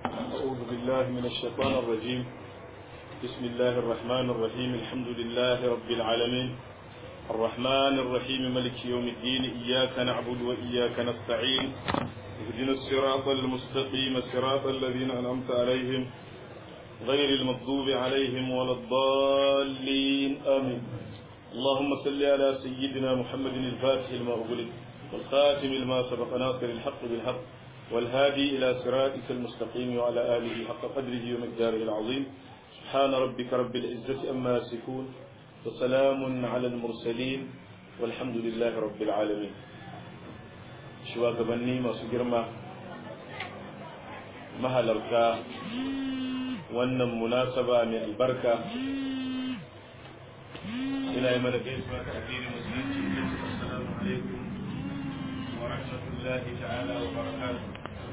أعوذ بالله من الشيطان الرجيم بسم الله الرحمن الرحيم الحمد لله رب العالمين الرحمن الرحيم ملك يوم الدين إياك نعبد وإياك نستعين اهدنا الصراط المستقيم صراط الذين أنعمت عليهم غير المغضوب عليهم ولا الضالين آمين اللهم صل على سيدنا محمد الفاتح لما أغلق والخاتم لما سبق ناصر الحق بالحق والهادي إلى صراطك المستقيم وعلى آله حق قدره ومقداره العظيم سبحان ربك رب العزة أما يصفون وسلام على المرسلين والحمد لله رب العالمين shugabanni masu girma mahalarta wannan munasaba mai albarka ina yi mana gaisuwa ta addinin musulunci assalamu alaikum wa rahmatullahi ta'ala wa barakatuh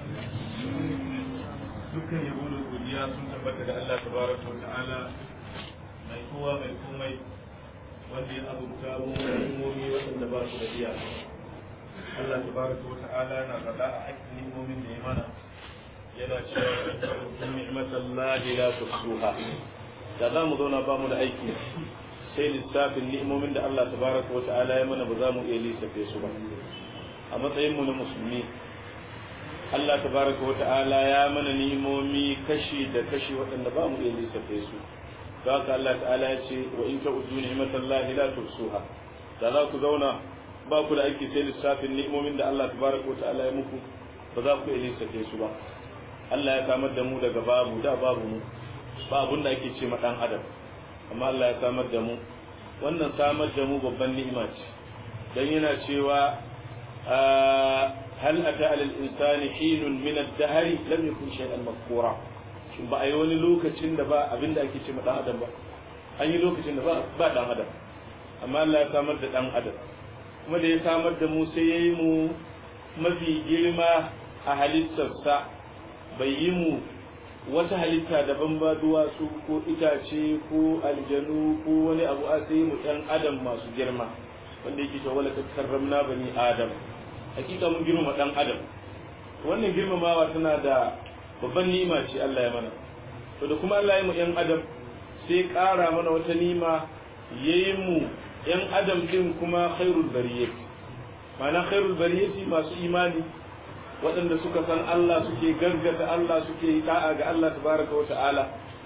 dukkan yabo da godiya sun tabbata da Allah tabaraka wa ta'ala mai kowa mai komai wanda ya abubuwa mu da ilmomi waɗanda ba su da iyaka Allah tabaraka wa ta'ala na faɗa a hakkin ni'imomin da ya mana yana cewa in ni'matallahi la tusuha da za mu zauna ba mu da aiki sai lissafin ni'imomin da Allah tabaraka wa ta'ala ya mana ba za mu iya lissafe su ba a matsayin mu na musulmi Allah tabaraka wa ta'ala ya mana ni'imomi kashi da kashi waɗanda ba mu iya lissafe su don haka Allah ta'ala ya ce wa in ta'uddu ni'matallahi la tusuha da za ku zauna ba ku da aiki sai lissafin ni'imomin da Allah tabaraka wa ta'ala ya muku ba za ku iya lissafe su ba Allah ya samar da mu daga babu da babu mu ba abun da ake ce ma dan adam amma Allah ya samar da mu wannan samar da mu babban ni'ima ce dan yana cewa hal ata alal insani hinun min ad-dahr lam yakun shay'an makura shin ba a yi wani lokacin da ba abin da ake ce ma dan adam ba an yi lokacin da ba ba dan adam amma Allah ya samar da dan adam kuma da ya samar da mu sai ya yi mu mafi girma a halittarsa bai yi mu wata halitta daban ba duwatsu ko itace ko aljanu ko wani abu a sai mu ɗan adam masu girma wanda yake cewa wala karramna bani adam hakika mun girma ɗan adam wannan girmamawa tana da babban ni'ima ce Allah ya mana to da kuma Allah ya mu ɗan adam sai ƙara mana wata ni'ima yayi mu yan adam din kuma khairul bariyat ma'ana khairul bariyat masu imani waɗanda suka san Allah suke gargata Allah suke yi da'a ga Allah tabaraka wa ta'ala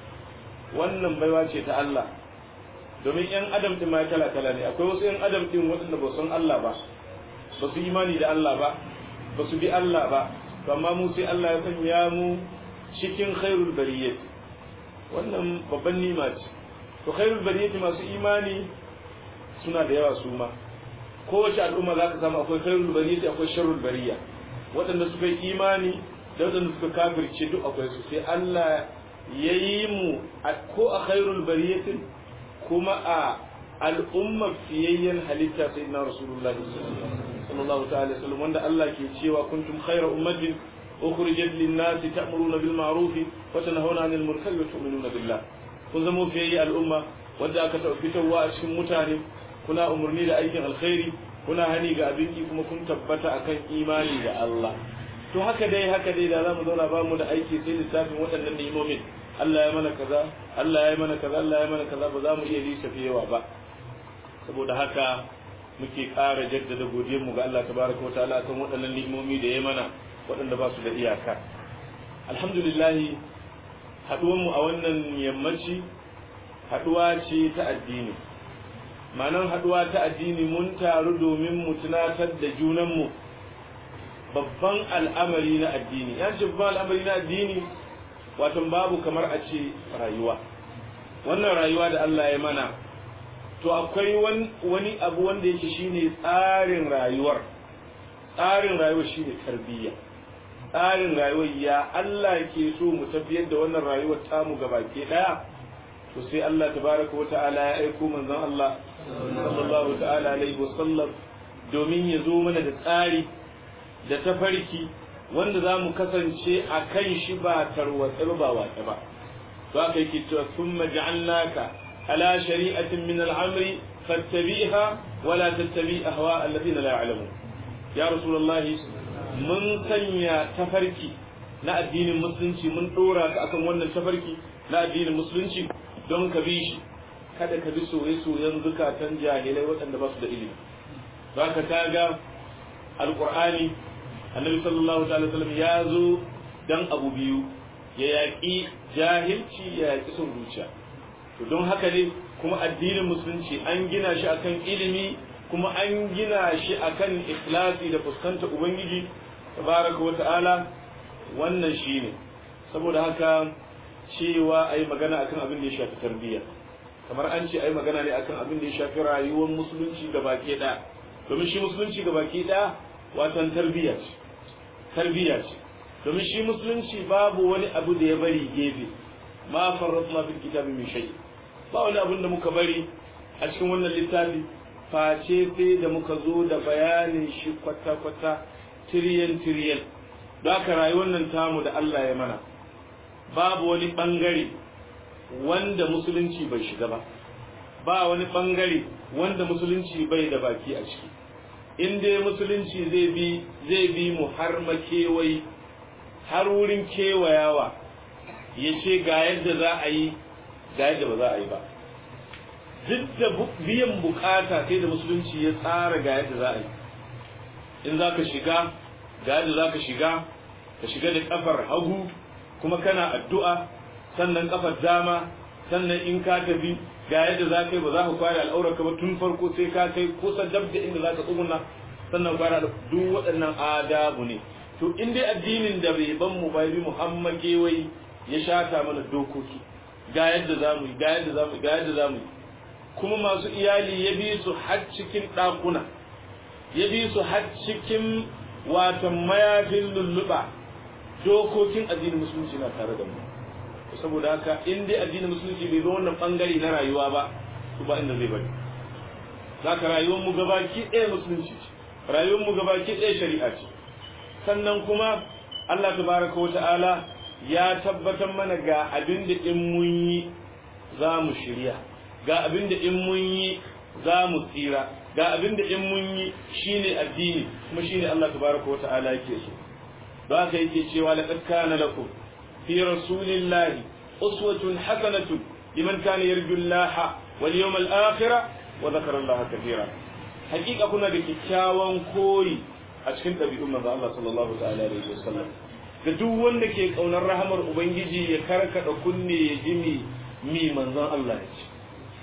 wannan baiwa ce ta Allah domin yan adam din ma kala kala ne akwai wasu yan adam din waɗanda ba san Allah ba ba su imani da Allah ba ba su bi Allah ba amma mu sai Allah ya sanya mu cikin khairul bariyat wannan babban nima ce to khairul bariyat masu imani suna da yawa su ma kowace al'umma za ka samu akwai khairul bariya akwai sharrul bariya waɗanda suka yi imani da waɗanda suka kafirce duk akwai su sai Allah ya yi mu ko a khairul bariyatin kuma a al'umma fiyayyen halitta sai na rasulullahi sallallahu ta'ala sallam wanda Allah ke cewa kuntum khayra ummatin ukhrijat lin-nasi ta'muruna bil ma'ruf wa tanhauna 'anil munkari wa tu'minuna billah kun zama fiyayye al'umma wanda aka taɓa fitarwa a cikin mutane kuna umarni da aikin alkhairi kuna hani ga abinci kuma kun tabbata akan imani da Allah to haka dai haka dai da zamu zauna ba mu da aiki sai lissafin waɗannan ni'imomin Allah ya mana kaza Allah ya mana kaza Allah ya mana kaza ba za mu iya lissafi yawa ba saboda haka muke ƙara jaddada godiyar mu ga Allah tabaraka wataala akan waɗannan ni'imomi da ya mana waɗanda ba su da iyaka alhamdulillah haɗuwar mu a wannan yammaci haɗuwa ce ta addini ma'anar haɗuwa ta addini mun taru domin mu tunatar da junanmu babban al'amari na addini ya ce babban al'amari na addini watan babu kamar a ce rayuwa wannan rayuwa da Allah ya mana to akwai wani abu wanda yake shine tsarin rayuwar tsarin rayuwar shine tarbiyya tsarin rayuwar ya Allah ke so mu tafiyar da wannan rayuwar tamu gabaki daya to sai Allah tabaraka wa ta'ala ya aiko manzon Allah sallallahu ta'ala alaihi wa sallam domin ya zo mana da tsari da tafarki wanda za mu kasance a kan shi ba tarwatsa ba watsa ba to aka yake cewa thumma ja'alnaka ala shari'atin min al-amri fattabi'ha wa la tattabi' ahwa alladhina la ya'lamun ya rasulullahi mun sanya tafarki na addinin musulunci mun dora ka akan wannan tafarki na addinin musulunci don ka bi shi kada ka bi soye-soyen zukatan jahilai waɗanda ba su da ilimi za ka kaga alƙur'ani annabi sallallahu alaihi wasallam ya zo dan abu biyu ya yaƙi jahilci ya yaƙi son zuciya to don haka ne kuma addinin musulunci an gina shi akan ilimi kuma an gina shi akan ikhlasi da fuskanta ubangiji tabaraka wa ta'ala wannan shine saboda haka cewa ai magana akan abin da ya shafi tarbiyya kamar an ce ai magana ne akan abin da ya shafi rayuwar musulunci ga baki ɗaya domin shi musulunci ga baki ɗaya watan tarbiyya ce tarbiyya ce domin shi musulunci babu wani abu da ya bari gefe ma farratna fil kitabi min shay ba wani abin da muka bari a cikin wannan littafi face sai da muka zo da bayanin shi kwata kwata tiriyan tiriyan don haka rayuwar nan tamu da Allah ya mana babu wani bangare wanda musulunci bai shiga ba ba wani bangare wanda musulunci bai da baki a ciki in dai musulunci zai bi zai bi mu har makewai har wurin kewayawa ya ce ga yadda za a yi ga yadda ba za a yi ba duk da biyan bukata sai da musulunci ya tsara ga yadda za a yi in za ka shiga ga yadda za ka shiga ka shiga da kafar hagu kuma kana addu'a sannan kafar dama sannan in ka tafi ga yadda za ka yi ba za ka kware al'aurarka ba tun farko sai ka kai kusa dab da inda za ka tsuguna sannan kware duk waɗannan adabu ne to in dai addinin da bai ban mu bai bi muhammad gewai ya shata mana dokoki ga yadda za mu yi ga yadda za mu yi ga yadda za mu yi kuma masu iyali ya bi su har cikin ɗakuna ya bi su har cikin watan mayafin lulluɓa dokokin addinin musulunci na tare da mu saboda haka in dai addinin musulunci bai zo wannan bangare na rayuwa ba to ba inda zai bari zaka rayuwar mu gabaki ɗaya musulunci ce rayuwar mu gabaki ɗaya shari'a ce sannan kuma Allah tabaraka wa ta'ala ya tabbatar mana ga abin da in mun yi za mu shirya ga abin da in mun yi za mu tsira ga abin da in mun yi shine addini kuma shine Allah tabaraka wa ta'ala yake so ba ka yake cewa laqad kana lakum في رسول الله أسوة حسنة لمن كان يرجو الله واليوم الآخرة وذكر الله كثيرا حقيقة كنا بكتاوان كوي أشكنت بأمة الله صلى الله تعالى عليه وسلم da duk wanda ke kaunar rahamar ubangiji ya karkada kunne ya ji mi mi manzon Allah ya ce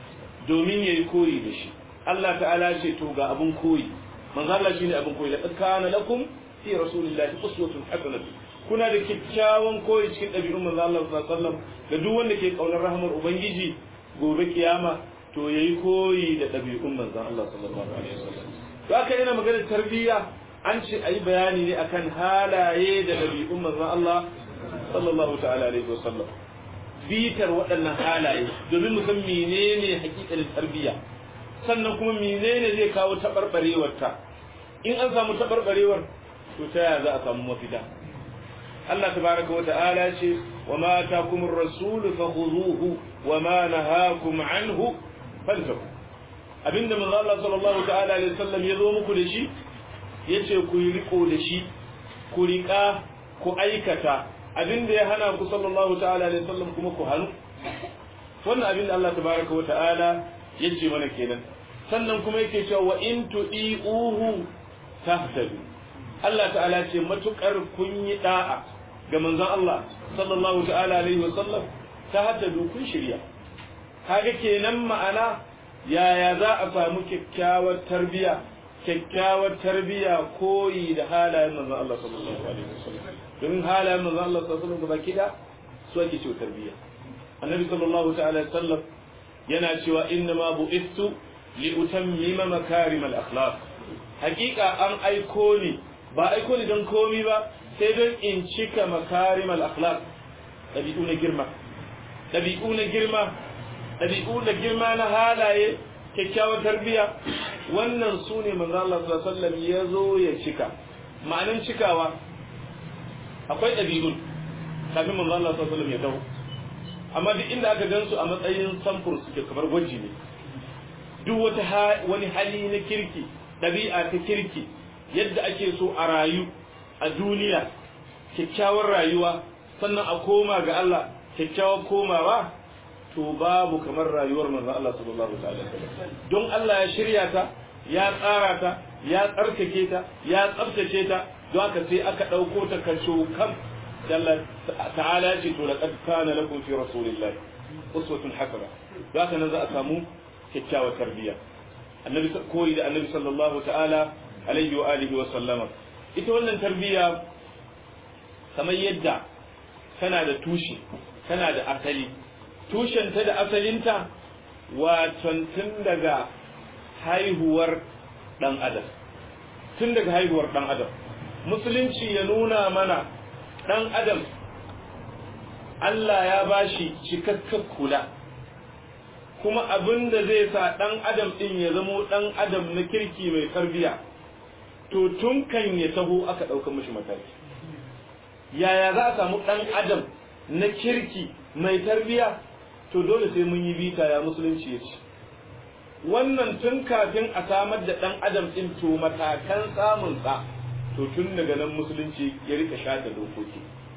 domin yayi koyi da shi Allah ta'ala ce to ga abun koyi manzon Allah shine abun koyi laqad kana lakum fi rasulillahi uswatun hasanatun kuna da kyakkyawan koyi cikin ɗabi'un manzo Allah sallallahu alaihi wasallam da duk wanda ke kaunar rahmar ubangiji gobe kiyama to yayi koyi da ɗabi'un manzo Allah sallallahu alaihi wasallam to aka yana magana tarbiyya an ce ayi bayani ne akan halaye da ɗabi'un manzo Allah sallallahu ta'ala alaihi wasallam bitar waɗannan halaye domin mu san menene hakikalin tarbiyya sannan kuma menene zai kawo taɓarɓarewar ta in an samu taɓarɓarewar to ta yaya za a samu mafita Allah tabaraka wa ta'ala ce wa ma takum ar-rasul fakhuzuhu wa ma nahakum anhu fantahu abinda manzo Allah sallallahu ta'ala alaihi wasallam ya zo muku da shi yace ku yi riko da shi ku rika ku aikata abinda ya hana ku sallallahu ta'ala alaihi wasallam kuma ku hanu wannan abinda Allah tabaraka wa ta'ala yace mana kenan sannan kuma yake cewa wa in tu'iuhu tahtadu Allah ta'ala ce matukar kun yi da'a ga manzon Allah sallallahu ta'ala alaihi wasallam ta hada kun shirya kaga kenan ma'ana yaya za a samu kyakkyawar tarbiya kyakkyawar tarbiya koyi da halayen manzon Allah sallallahu alaihi wasallam domin halayen manzon Allah sallallahu alaihi wasallam gaba da su ake cewa tarbiya annabi sallallahu ta'ala alaihi wasallam yana cewa inna ma bu'istu li utammima makarim al akhlaq hakika an aiko ni ba aiko ni don komi ba sai don in cika makarim al-akhlaq dabi'u na girma dabi'u na girma dabi'u na girma na halaye kyakkyawar tarbiya wannan su ne manzo Allah sallallahu alaihi wasallam ya zo ya cika ma'anin cikawa akwai dabi'un kafin manzo Allah sallallahu alaihi wasallam ya dawo amma duk inda aka gansu a matsayin samfur suke kamar gwaji ne duk wata wani hali na kirki dabi'a ta kirki yadda ake so a rayu a duniya kyakkyawar rayuwa sannan a koma ga Allah kyakkyawar komawa to babu kamar rayuwar manzon Allah sallallahu alaihi wasallam don Allah ya shirya ta ya tsara ta ya tsarkake ta ya tsaftace ta don haka sai aka dauko ta kaso kam Allah ta'ala ya ce to laqad kana lakum fi rasulillahi uswatun hasana don haka nan za a samu kyakkyawar tarbiyya annabi koyi da annabi sallallahu ta'ala alaihi wa alihi wa sallama ita wannan tarbiyya kamar yadda tana da tushe tana da asali tushenta da asalinta waton tun daga haihuwar dan adam tun daga haihuwar dan adam musulunci ya nuna mana dan adam Allah ya bashi cikakken kula kuma abin da zai sa ɗan adam ɗin ya zamo ɗan adam na kirki mai tarbiya to tun kan ya taho aka ɗauka mishi mataki yaya za a samu ɗan adam na kirki mai tarbiya to dole sai mun yi bita ya musulunci ya ce wannan tun kafin a samar da ɗan adam ɗin to matakan samunsa to tun daga nan musulunci ya rika shata dokoki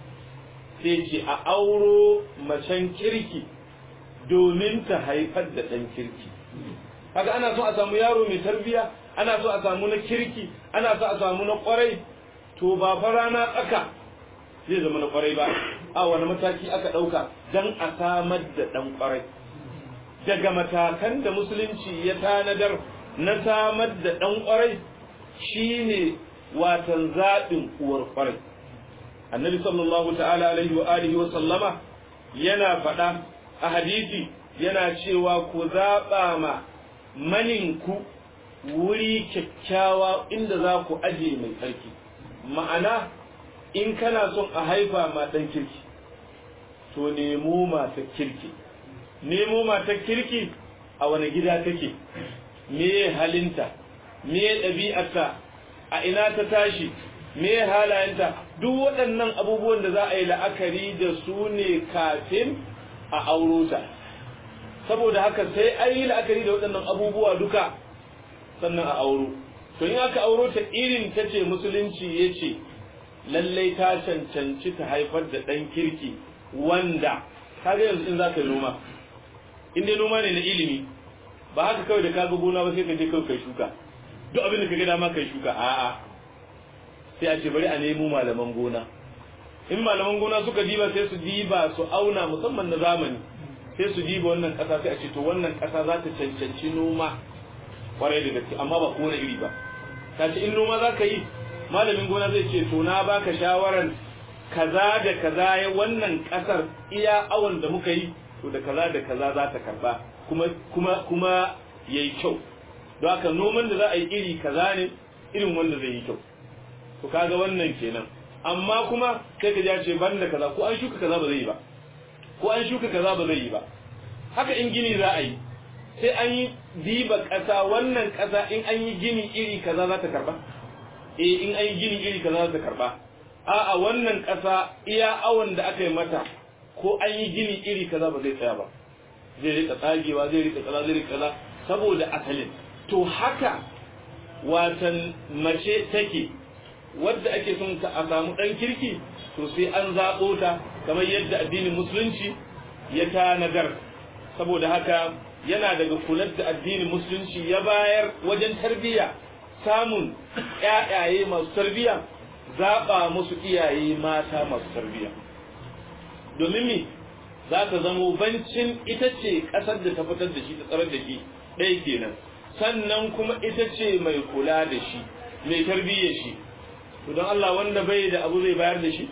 sai ce a auro macen kirki domin ta haifar da ɗan kirki haka ana so a samu yaro mai tarbiya ana so a samu na kirki ana so a samu na kwarai to ba fa rana tsaka zai zama na kwarai ba a wani mataki aka ɗauka don a samar da ɗan kwarai daga matakan da musulunci ya tanadar na samar da ɗan kwarai shine watan zaɓin uwar kwarai annabi sallallahu ta'ala alaihi wa alihi wa sallama yana faɗa a hadisi yana cewa ku zaɓa ma maninku wuri kyakkyawa inda za ku aje mai tsarki ma'ana in kana son a haifa ma ɗan kirki to nemo mata kirki nemo mata kirki a wani gida take me halinta me ɗabi'arta a ina ta tashi me halayenta duk waɗannan abubuwan da za a yi la'akari da su ne kafin a auro ta saboda haka sai an yi la'akari da waɗannan abubuwa duka sannan a auro to in aka auro ta irin ta ce musulunci ya ce lallai ta cancanci ta haifar da ɗan kirki wanda kaga yanzu in za ka yi noma in dai noma ne na ilimi ba haka kawai da kaga gona ba sai ka je kawai kai shuka duk abin da ka ga dama kai shuka a'a sai a ce bari a nemo malaman gona in malaman gona suka diba sai su diba su auna musamman na zamani sai su diba wannan kasa sai a ce to wannan kasa za ta cancanci noma kwarai da gaske amma ba kowane iri ba ta ce in noma za ka yi malamin gona zai ce to na baka shawarar kaza da kaza ya wannan kasar iya awon da muka yi to da kaza da kaza za ta karba kuma kuma kuma yayi kyau don haka noman da za a yi iri kaza ne irin wanda zai yi kyau to kaga wannan kenan amma kuma sai ka ja ce ban da kaza ko an shuka kaza ba zai yi ba ko an shuka kaza ba zai yi ba haka in gini za a yi sai an yi diba ƙasa wannan ƙasa in an yi gini iri kaza za ta karba eh in an yi gini iri kaza za ta karba a'a wannan ƙasa iya awon da aka yi mata ko an yi gini iri kaza ba zai tsaya ba zai rika tsagewa zai rika kaza zai rika kaza saboda asalin to haka watan mace take wadda ake son ka a samu ɗan kirki to sai an zaɓo ta kamar yadda addinin musulunci ya tanadar saboda haka yana daga kular da addinin musulunci ya bayar wajen tarbiyya samun ƴaƴaye masu tarbiyya zaɓa musu iyaye mata masu tarbiyya domin me za ta zamo bancin ita ce ƙasar da ta fitar da shi ta tsarar da shi ɗaya kenan sannan kuma ita ce mai kula da shi mai tarbiyyar shi to don Allah wanda bai da abu zai bayar da shi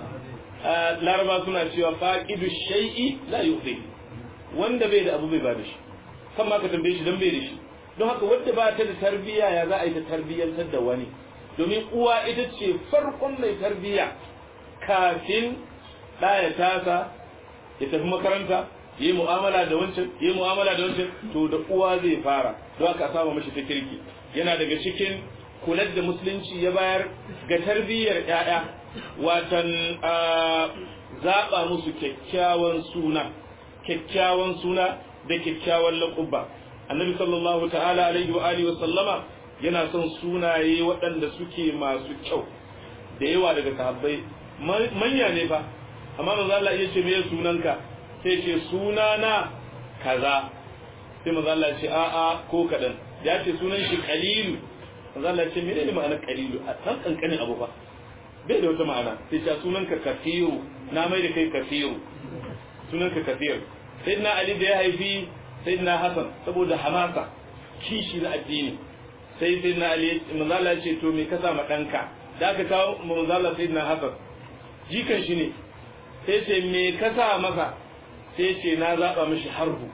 laraba suna cewa faqidu shay'i la yu'ti wanda bai da abu bai bayar da shi kan ma ka tambaye shi dan bai da shi don haka wanda ba ta da tarbiyya ya za a yi ta tarbiyyantar da wani domin uwa ita ce farkon mai tarbiyya kafin ɗaya tasa ya tafi makaranta yi mu'amala da wancan yi mu'amala da wancan to da uwa zai fara don haka saba mashi ta kirki yana daga cikin kular da musulunci ya bayar ga tarbiyyar ƴaƴa watan zaɓa musu kyakkyawan suna kyakkyawan suna da kyakkyawan laƙubba annabi sallallahu ta'ala alaihi wa alihi wa sallama yana son sunaye waɗanda suke masu kyau da yawa daga sahabbai manya ne fa amma manzo Allah ya ce me sunanka sai ce sunana kaza sai manzo Allah ya ce a a ko kadan ya ce sunan shi qalilu manzo Allah ya ce menene ma'anar qalilu a san kankanin abu fa bai da wata ma'ana sai ce sunanka kafiru na mai da kai kafiru sunanka kafiru sayyidina Ali da ya haifi sayyidina Hassan saboda hamasa kishi na addini sai sayyidina Ali manzo Allah ya ce to me ka sa ma danka da aka kawo manzo Allah sayyidina Hassan jikan shi ne sai ce me ka sa masa sai ce na zaba mishi harbu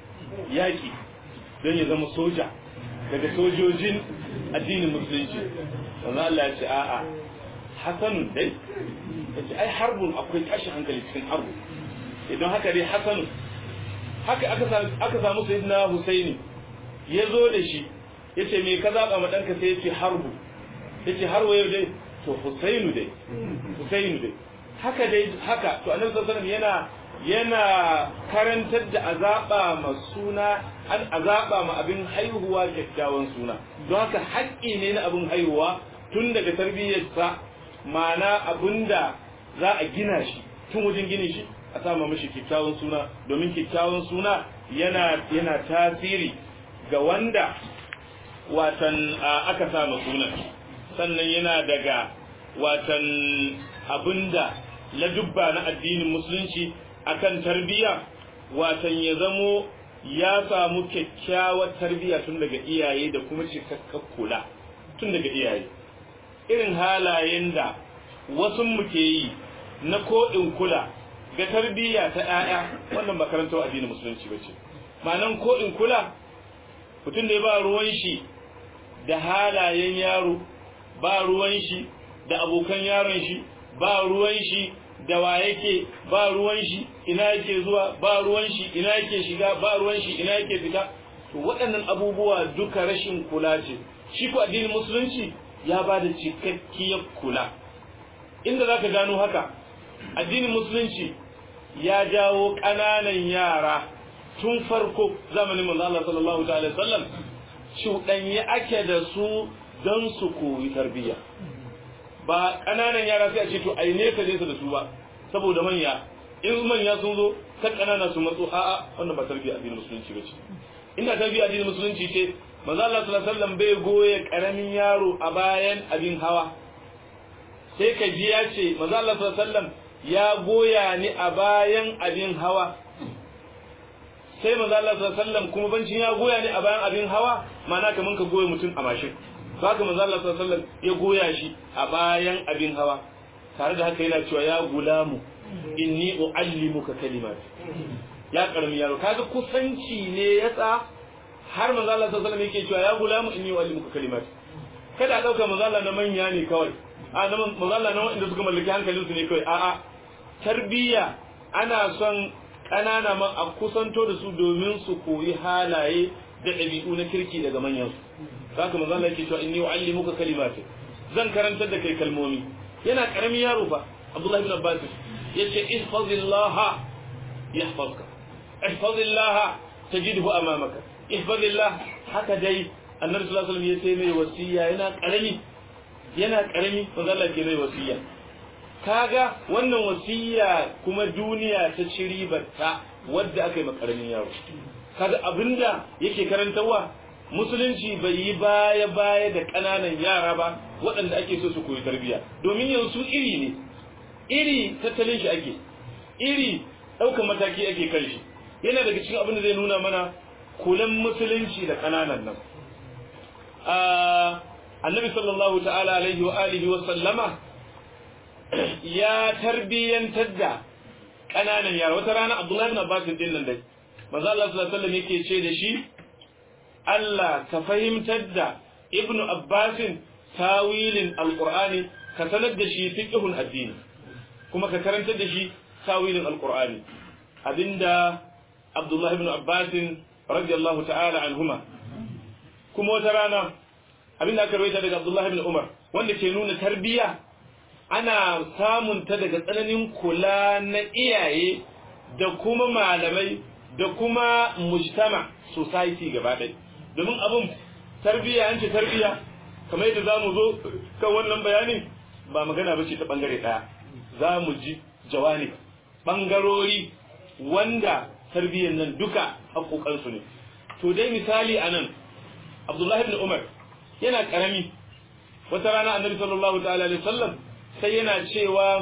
yaki don ya zama soja daga sojojin addinin musulunci manzo Allah ya ce a'a hasanun dai ya ce ai harbun akwai tashi hankali cikin harbu idan haka dai hasanun haka aka samu sayyidina Husaini ya zo da shi ya ce me ka zaba ma ɗanka sai ya ce harbu ya ce har wayo dai to Husainu dai Husainu dai haka dai haka to annabi sallallahu alaihi yana yana karantar da azaba ma suna an azaba ma abin haihuwa kyakkyawan suna don haka haƙƙi ne na abin haihuwa tun daga tarbiyyarsa ma'ana abinda za a gina shi tun wajen gini shi a sama mishi kyakkyawan suna domin kyakkyawan suna yana yana tasiri ga wanda watan aka sama sunan sannan yana daga watan abinda ladubba na addinin musulunci akan tarbiyya watan ya zamo ya samu kyakkyawar tarbiyya tun daga iyaye da kuma cikakkar kula tun daga iyaye irin halayen da wasu muke yi na ko'in kula ga tarbiyya ta ‘ya'ya wannan makarantar addinin musulunci ba ce ma'anan ko'in kula mutum da ya ba ruwan shi da halayen yaro ba ruwan shi da abokan yaron shi ba ruwan shi da wa yake ba ruwan shi ina yake zuwa ba ruwan shi ina yake shiga ba ruwan shi ina yake fita to waɗannan abubuwa duka rashin kula ce shi ko addinin musulunci ya ba da cikakkiyar kula inda zaka gano haka addinin musulunci ya jawo ƙananan yara tun farko zamanin manzo Allah sallallahu ta'ala sallam cuɗanye ake da su don su koyi tarbiyya ba ƙananan yara sai a ce to ai nesa nesa da su ba saboda manya in manya sun zo kan ƙanana su matso a'a wannan ba tarbiyya addinin musulunci ba ce inda tarbiyya addinin musulunci ce manzo Allah sallallahu alaihi wasallam bai goye karamin yaro a bayan abin hawa sai ka ji ya ce manzo Allah sallallahu alaihi wasallam ya goya ni a bayan abin hawa sai manzo Allah sallallahu alaihi wasallam kuma bancin ya goya ni a bayan abin hawa ma'ana kaman ka goye mutum a mashin haka manzo Allah sallallahu alaihi wasallam ya goya shi a bayan abin hawa tare da haka yana cewa ya gulamu inni uallimuka kalimat ya karmi yaro kaga kusanci ne yasa har manzo Allah sallallahu alaihi wasallam yake cewa ya gulamu inni uallimuka kalimat kada a dauka manzo Allah na manya ne kawai a na manzo Allah na wanda suka mallaki hankalin su ne kawai a'a tarbiyya ana son kanana ma a kusanto da su domin su koyi halaye da ɗabi'u na kirki daga manyan su haka manzo Allah yake cewa inni uallimuka kalimatin zan karantar da kai kalmomi yana karamin yaro fa Abdullah ibn Abbas yace ihfazillah yahfazka ihfazillah tajidhu amamaka ihfazillah haka dai annabi sallallahu alaihi wasallam yace mai wasiya yana karami yana karami manzo Allah ke mai wasiya kaga wannan wasiya kuma duniya ta ci ribarta wadda aka yi makaramin yaro kaga abinda yake karantarwa musulunci bai yi baya baya da ƙananan yara ba waɗanda ake so su koyi tarbiyya domin yanzu iri ne iri tattalin shi ake iri ɗaukar mataki ake kan shi yana daga cikin abin da zai nuna mana kulan musulunci da ƙananan nan annabi sallallahu ta'ala alaihi wa alihi wa sallama ya tarbiyyantar da ƙananan yara wata rana abdullahi bin abbas din nan dai manzo Allah sallallahu alaihi wasallam yake ce da shi Allah ka fahimtar da ibnu abbasin tawilin alqur'ani ka sanar da shi fiqhun addini kuma ka karantar da shi tawilin alqur'ani abinda abdullahi ibn abbasin radiyallahu ta'ala anhuma kuma wata rana abinda aka rawaita daga abdullahi ibn umar wanda ke nuna tarbiyya ana samun ta daga tsananin kula na iyaye da kuma malamai da kuma mujtama society gaba ɗaya domin abun tarbiyya an ce tarbiyya kamar yadda za mu zo kan wannan bayanin ba magana ba ce ta ɓangare ɗaya za mu ji jawani bangarori wanda tarbiyyar nan duka haƙoƙansu ne to dai misali a nan abdullahi ibn umar yana ƙarami wata rana annabi sallallahu ta'ala alaihi wasallam sai yana cewa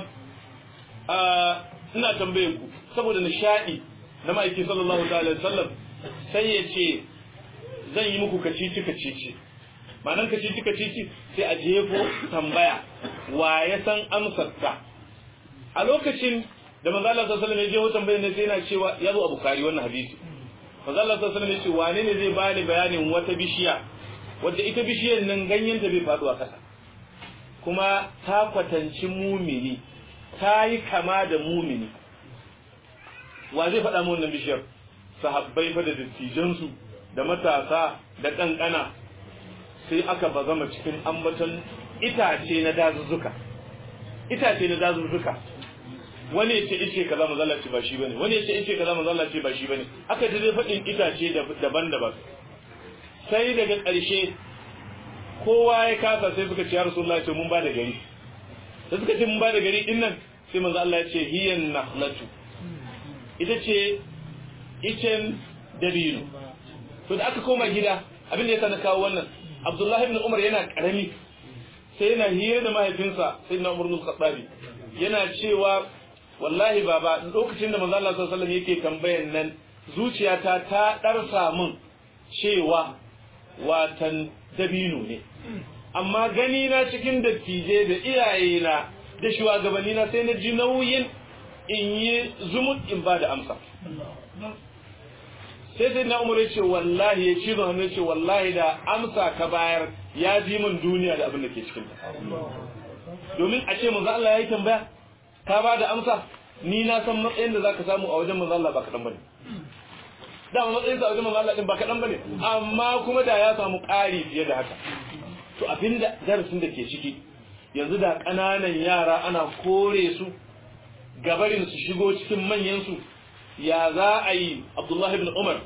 ina tambaye ku saboda nishadi na ma'aiki sallallahu ta'ala alaihi wasallam sai ya ce zan yi muku kacici kacici ma'anan kacici kacici sai a jefo tambaya wa ya san amsar ta a lokacin da manzo Allah sallallahu alaihi wasallam ya jefo tambayar ne sai yana cewa ya zo a bukari wannan hadisi manzo Allah sallallahu alaihi wasallam ya ce wane ne zai bani bayanin wata bishiya wadda ita bishiyar nan ganyen ta bai faɗo a ƙasa kuma ta kwatanci mumini ta yi kama da mumini wa zai faɗa mu wannan bishiyar sahabbai fa da dattijansu da matasa da ƙanƙana sai aka bazama cikin ambaton itace na dazuzzuka itace na dazuzzuka wani ya ce ice kaza manzo Allah ce ba shi bane wani ya ce ice kaza manzo Allah ce ba shi bane aka ta dai faɗin itace daban-daban sai daga ƙarshe kowa ya kasa sai suka ce ya Rasulullahi ce mun ba da gari sai suka ce mun ba da gari din nan sai manzo Allah ya ce hiyan nahlatu ita ce icen dabino to da aka koma gida abin da ya na kawo wannan Abdullahi ibn Umar yana karami sai yana hira da mahaifinsa sai na Umar bin Khattabi yana cewa wallahi baba lokacin da manzo Allah sallallahu alaihi wasallam yake tambayan nan zuciyata ta darsa min cewa watan dabino ne amma gani na cikin dattijai da iyaye na da shugabanni na sai na ji nauyin in yi zumut in ba da amsa sai sai na umar ce wallahi ya ci hannu ce wallahi da amsa ka bayar ya ji min duniya da abin da ke cikin domin a ce manzo Allah ya yi tambaya ka ba da amsa ni na san matsayin da zaka samu a wajen manzo Allah ba kaɗan bane dama matsayin sa a wajen manzo Allah din ba kaɗan bane amma kuma da ya samu ƙari fiye da haka to abinda darasin da ke ciki yanzu da ƙananan yara ana kore su gabarin su shigo cikin manyan su ya za a yi Abdullah ibn Umar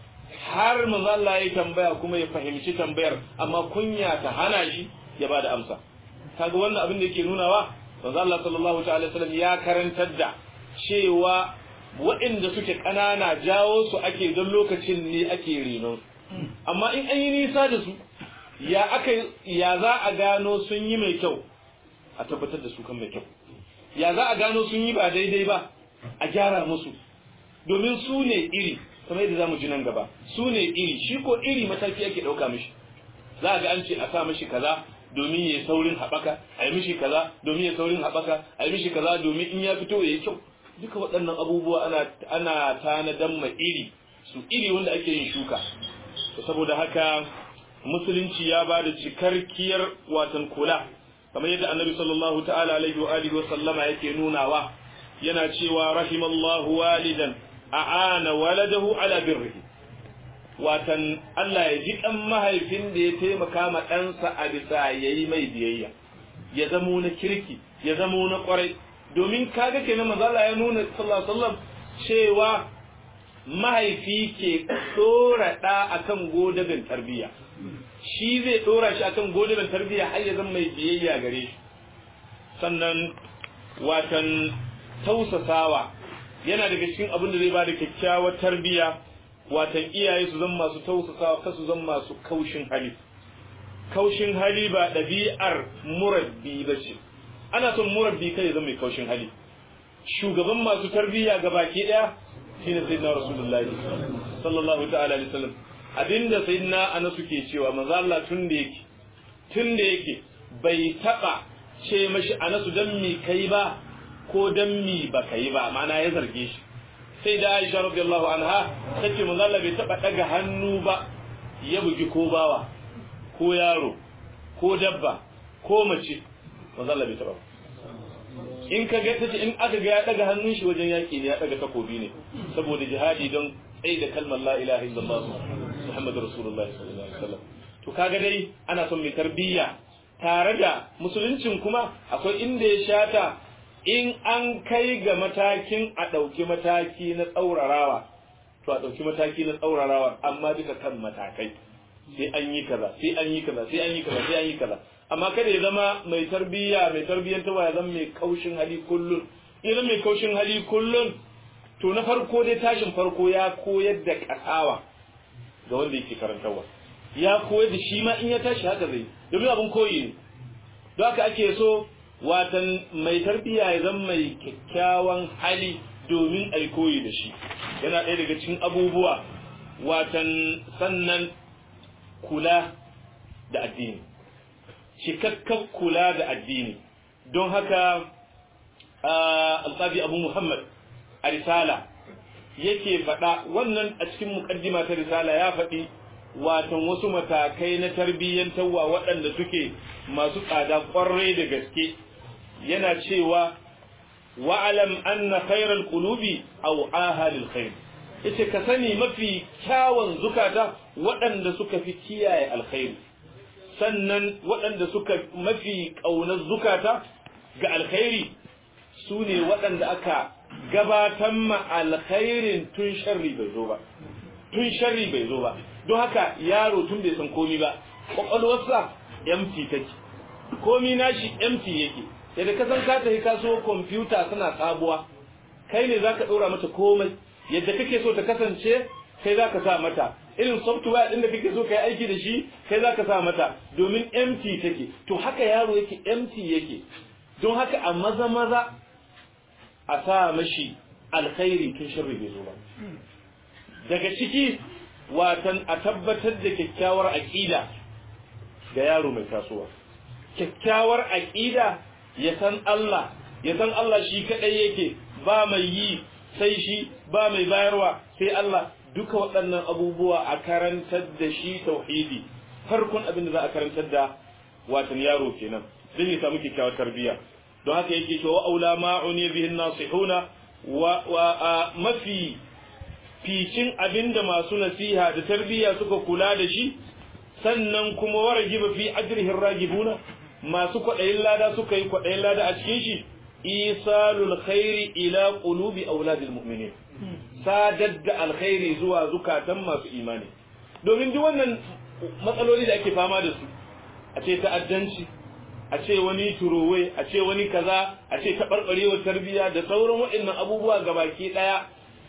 har manzo Allah ya tambaya kuma ya fahimci tambayar amma kunya ta hana shi ya bada amsa kaga wannan abin da yake nunawa manzo Allah sallallahu ta'ala wasallam ya karantar da cewa waɗanda suke ƙanana jawo su ake don lokacin ne ake renon amma in an yi nisa da su ya aka ya za a gano sun yi mai kyau a tabbatar da su kan mai kyau ya za a gano sun yi ba daidai ba a gyara musu domin su ne iri kamar yadda zamu ji nan gaba su ne iri shi ko iri mataki ake ɗauka mishi za a ga an ce a sa mishi kaza domin ya yi saurin haɓaka a yi mishi kaza domin ya saurin haɓaka a yi mishi kaza domin in ya fito ya yi kyau duka waɗannan abubuwa ana ana tanadan ma iri su iri wanda ake yin shuka saboda haka musulunci ya ba da cikarkiyar watan kula kamar yadda annabi sallallahu ta'ala alaihi wa alihi wa sallama yake nunawa yana cewa rahimallahu walidan a'ana waladahu ala birrihi watan Allah ya ji dan mahaifin da ya taimaka ma ɗansa a bisa yayi mai biyayya ya zamo na kirki ya zamo na kwarai domin kaga kenan manzo Allah ya nuna sallallahu alaihi wasallam cewa mahaifi ke dora da akan godabin tarbiyya shi zai dora shi akan godabin tarbiyya har ya zama mai biyayya gare shi sannan watan tausasawa yana daga cikin abin da zai bada kyakkyawar tarbiyya watan iyaye su zama masu tausasawa kasu zama masu kaushin hali kaushin hali ba ɗabi'ar murabbi ba ce ana son murabbi kai ya zama mai kaushin hali shugaban masu tarbiyya ga baki ɗaya shine sayyidina rasulullahi sallallahu ta'ala alaihi wasallam abinda sayyidina ana suke cewa manzo Allah tun da yake tun da yake bai taba ce mashi anasu dan mi kai ba ko dan mi ba kai ba ma'ana ya zarge shi sai da Aisha radiyallahu anha tace manzo Allah bai taba daga hannu ba ya bugi ko bawa ko yaro ko dabba ko mace manzo Allah bai taba in ka ga tace in aka ga ya daga hannun shi wajen yaki ne ya daga takobi ne saboda jihadi don tsaye da kalmar la ilaha illallah muhammadur rasulullah sallallahu alaihi wasallam to kaga dai ana son mai tarbiyya tare da musuluncin kuma akwai inda ya shata in an kai ga matakin a ɗauki mataki na tsaurarawa to a ɗauki mataki na tsaurarawa amma duka kan matakai sai an yi kaza sai an yi kaza sai an yi kaza sai an yi kaza amma kada ya zama mai tarbiyya mai tarbiyyantarwa ya zama mai kaushin hali kullun idan mai kaushin hali kullun to na farko dai tashin farko ya koyar da kasawa ga wanda yake karantarwa ya koyar da shi ma in ya tashi haka zai domin abin koyi ne don haka ake so watan mai tarbiyya ya zama mai kyakkyawan hali domin a koyi da shi yana ɗaya daga cikin abubuwa watan sannan kula da addini cikakken kula da addini don haka alƙabi abu muhammad a risala yake faɗa wannan a cikin muƙaddima ta risala ya faɗi watan wasu matakai na tarbiyyantarwa waɗanda suke masu tsada ƙwarai da gaske yana cewa wa'alam anna khairal qulubi aw ahalil khair yace ka sani mafi kyawun zukata waɗanda suka fi kiyaye alkhairi sannan waɗanda suka mafi ƙaunar zukata ga alkhairi su ne waɗanda aka gabatar ma alkhairin tun sharri bai zo ba tun sharri bai zo ba don haka yaro tun bai san komi ba ƙwaƙwalwarsa empty take komi nashi empty yake yadda ka san ka tafi ka so kwamfuta tana sabuwa kai ne za ka ɗora mata komai yadda kake so ta kasance kai za ka sa mata irin software ɗin da kake so ka yi aiki da shi kai za ka sa mata domin empty take to haka yaro yake empty yake don haka a maza maza a sa mashi alkhairi tun sharri bai zo ba daga ciki watan a tabbatar da kyakkyawar aƙida ga yaro mai tasowa kyakkyawar aƙida ya san Allah ya san Allah shi kadai yake ba mai yi sai shi ba mai bayarwa sai Allah duka waɗannan abubuwa a karantar da shi tauhidi farkon abin da za a karantar da watan yaro kenan zai ya samu kyakkyawar tarbiyya don haka yake cewa aula ma'uni bihin nasihuna wa, wa mafi ficin abinda masu nasiha da tarbiyya suka kula da shi sannan kuma waragiba fi ajrihin ragibuna masu kwaɗayin lada suka yi kwaɗayin lada a cikin shi isalul khairi ila qulubi auladil mu'minin sadar da alkhairi zuwa zukatan masu imani domin duk wannan matsaloli da ake fama da su a ce ta'addanci a ce wani turowe a ce wani kaza a ce taɓarɓarewar tarbiyya da sauran waɗannan abubuwa gabaki ɗaya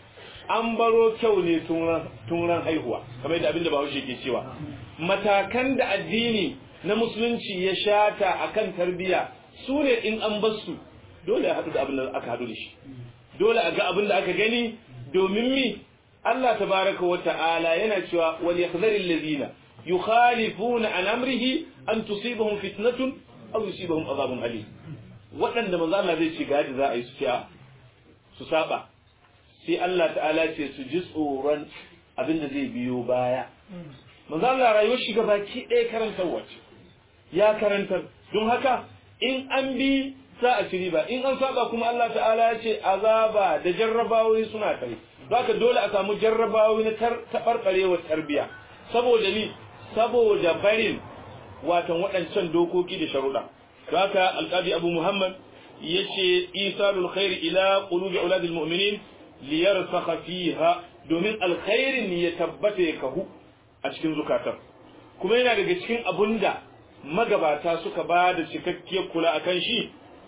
an baro kyau ne tun ran haihuwa kamar yadda abin da bahaushe ke cewa matakan da addini na musulunci ya shata akan tarbiyya su ne in an bar su dole a haɗu da abin da aka haɗu da shi dole a ga abin da aka gani domin mi Allah tabaraka wa ta'ala yana cewa wal yakhzari allazina yukhalifuna an amrihi an tusibahum fitnatun aw yusibahum adhabun alim waɗanda manzo Allah zai ce ga za a yi su su saba sai Allah ta'ala ce su ji tsoron abin da zai biyo baya manzo Allah rayuwar shi baki ɗaya karantar wace ya karantar don haka in an bi za a ci riba in an saba kuma Allah ta'ala ya ce azaba da jarrabawoyi suna kai haka dole a samu jarrabawoyi na taɓarɓarewar tarbiya saboda ni saboda barin watan waɗancan dokoki da sharuɗa haka alƙabi abu muhammad ya ce isalul khairi ila qulubi auladil mu'minin liyarsakha fiha domin alkhairin ya tabbata ya kahu a cikin zukatan kuma yana daga cikin abunda magabata suka ba da cikakkiyar kula akan shi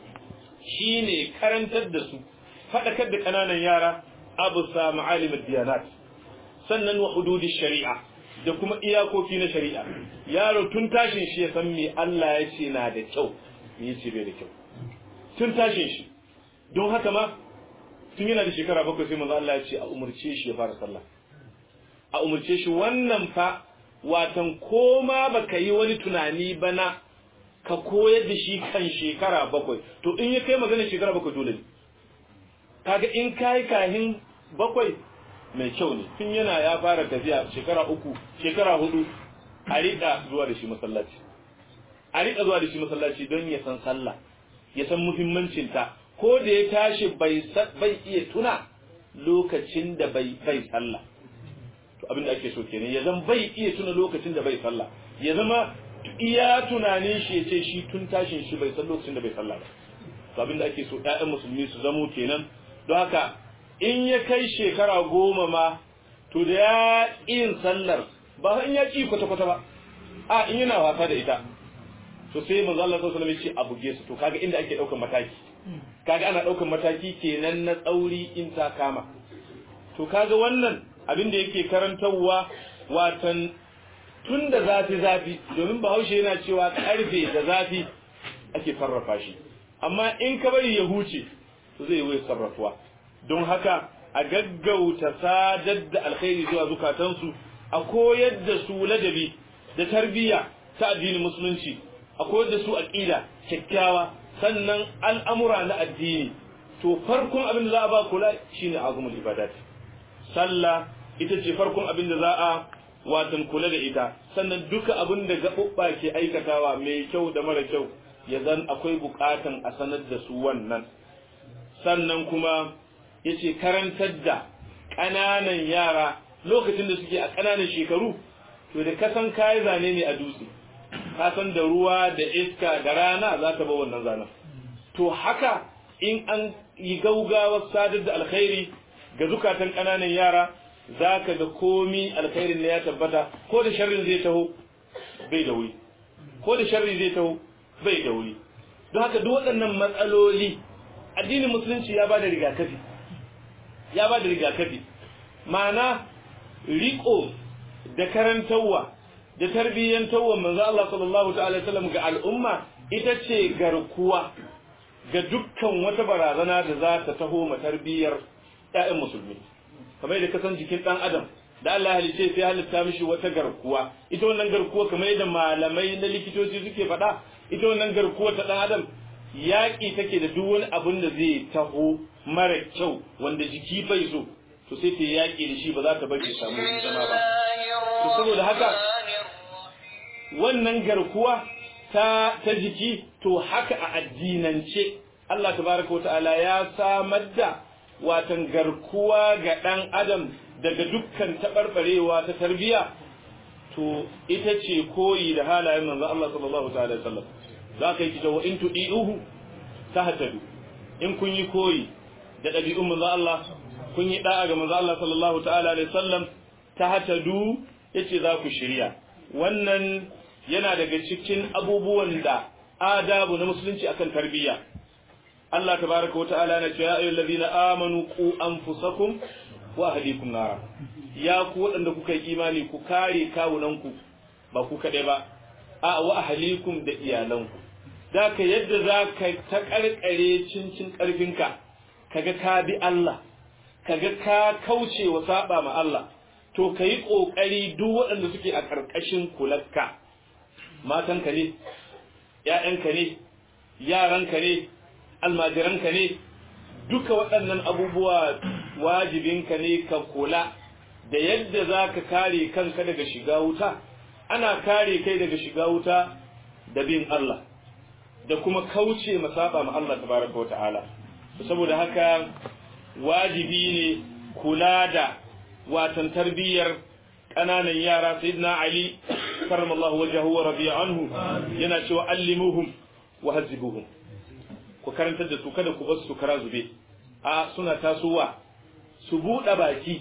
shine karantar da su faɗakar da ƙananan yara abu sa ma'alimar diyanat sannan wa hududi shari'a da kuma iyakoki na shari'a yaro tun tashin shi ya san me Allah ya ce na da kyau me yace bai da kyau tun tashin shi don haka ma tun yana da shekara bakwai sai manzo Allah ya ce a umurce shi ya fara sallah a umurce shi wannan fa watan koma baka yi wani tunani bana ka koyar da shi kan shekara bakwai to in ya kai magana shekara bakwai dole ne kaga in kai kahin bakwai mai kyau ne tun yana ya fara tafiya shekara uku shekara hudu a riƙa zuwa da shi masallaci a riƙa zuwa da shi masallaci don ya san sallah ya san muhimmancinta ko da ya tashi bai bai iya tuna lokacin da bai bai sallah to abin da ake so kenan ya zan bai iya tuna lokacin da bai sallah ya zama iya tunanin shi ya ce shi tun tashin shi bai san lokacin da bai sallah ba to abin da ake so ƴaƴan musulmi su zamo kenan don haka in ya kai shekara goma ma to da ya yin sallar ba in ya ƙi kwata-kwata ba a in yana wasa da ita to sai manzo Allah sallallahu alaihi wasallam ya ce a buge su to kaga inda ake daukar mataki kaga ana daukar mataki kenan na tsauri in ta kama to kaga wannan abin da yake karantarwa watan tun da zafi zafi domin bahaushe yana cewa karfe da zafi ake sarrafa shi amma in ka bari ya huce to zai yi sarrafuwa don haka a gaggauta sadar da alkhairi zuwa zukatansu a koyar da su ladabi da tarbiyya ta addinin musulunci a koyar da su aqida kyakkyawa sannan al'amura na addini to farkon abin da za a ba kula shine azumul ibadat sallah ita ce farkon abin da za a watan kula da ita sannan duka abin da gaɓuɓɓa ke aikatawa mai kyau da mara kyau ya zan akwai buƙatan a sanar da su wannan sannan kuma ya ce karantar da ƙananan yara lokacin da suke a ƙananan shekaru to da kasan kayi zane ne a dutse kasan da ruwa da iska da rana za ta ba wannan zanen to haka in an yi gaugawar sadar da alkhairi ga zukatan ƙananan yara za ka ga komi alkhairin ne ya tabbata ko da sharrin zai taho bai da wuri ko da sharri zai taho bai da wuri don haka duk waɗannan matsaloli addinin musulunci ya ba da rigakafi ya ba da rigakafi ma'ana riko da karantarwa da tarbiyyantarwa manzo Allah sallallahu ta'ala wasallam ga al'umma ita ce garkuwa ga dukkan wata barazana da za ta taho ma tarbiyyar ƴaƴan musulmi kamar yadda kasan jikin ɗan adam da Allah halice sai halitta mishi wata garkuwa ita wannan garkuwa kamar yadda malamai na likitoci suke faɗa ita wannan garkuwa ta ɗan adam yaƙi take da duk wani abin da zai taho mara kyau wanda jiki bai so to sai ta yaƙi da shi ba za ta bari ya samu zama ba to saboda haka wannan garkuwa ta ta jiki to haka a addinance Allah tabaraka wata'ala ya samar da watan garkuwa ga ɗan adam daga dukkan taɓarɓarewa ta tarbiyya to ita ce koyi da halayen manzo Allah sallallahu ta'ala sallam za ka yi kita wa in tudi'uhu tahtadu in kun yi koyi da ɗabi'un manzo Allah kun yi da'a ga manzo Allah sallallahu ta'ala alaihi sallam tahtadu yace za ku shirya wannan yana daga cikin abubuwan da adabu na musulunci akan tarbiyya Allah tabaraka wa ta'ala na cewa ya ayyuhal ladina amanu qu anfusakum wa ahlikum nara ya ku waɗanda kuka yi imani ku kare kawunanku ba ku kaɗai ba a wa ahlikum da iyalanku zaka yadda zaka ta karkare cincin karfinka kaga ka bi Allah kaga ka kauce wa saba ma Allah to kai kokari duk waɗanda suke a karkashin kularka matanka ne ƴaƴanka ne yaranka ne almajiranka ne duka waɗannan abubuwa wajibinka ne ka kula da yadda za ka kare kanka daga shiga wuta ana kare kai daga shiga wuta da bin Allah da kuma kauce masaba ma Allah tabaraka wa ta'ala saboda haka wajibi ne kula da watan tarbiyyar ƙananan yara sayyidina Ali karramallahu wajhahu wa radiya anhu yana cewa allimuhum wa hazibuhum ku karantar da su kada ku bar su kara zube a suna tasowa su buɗe baki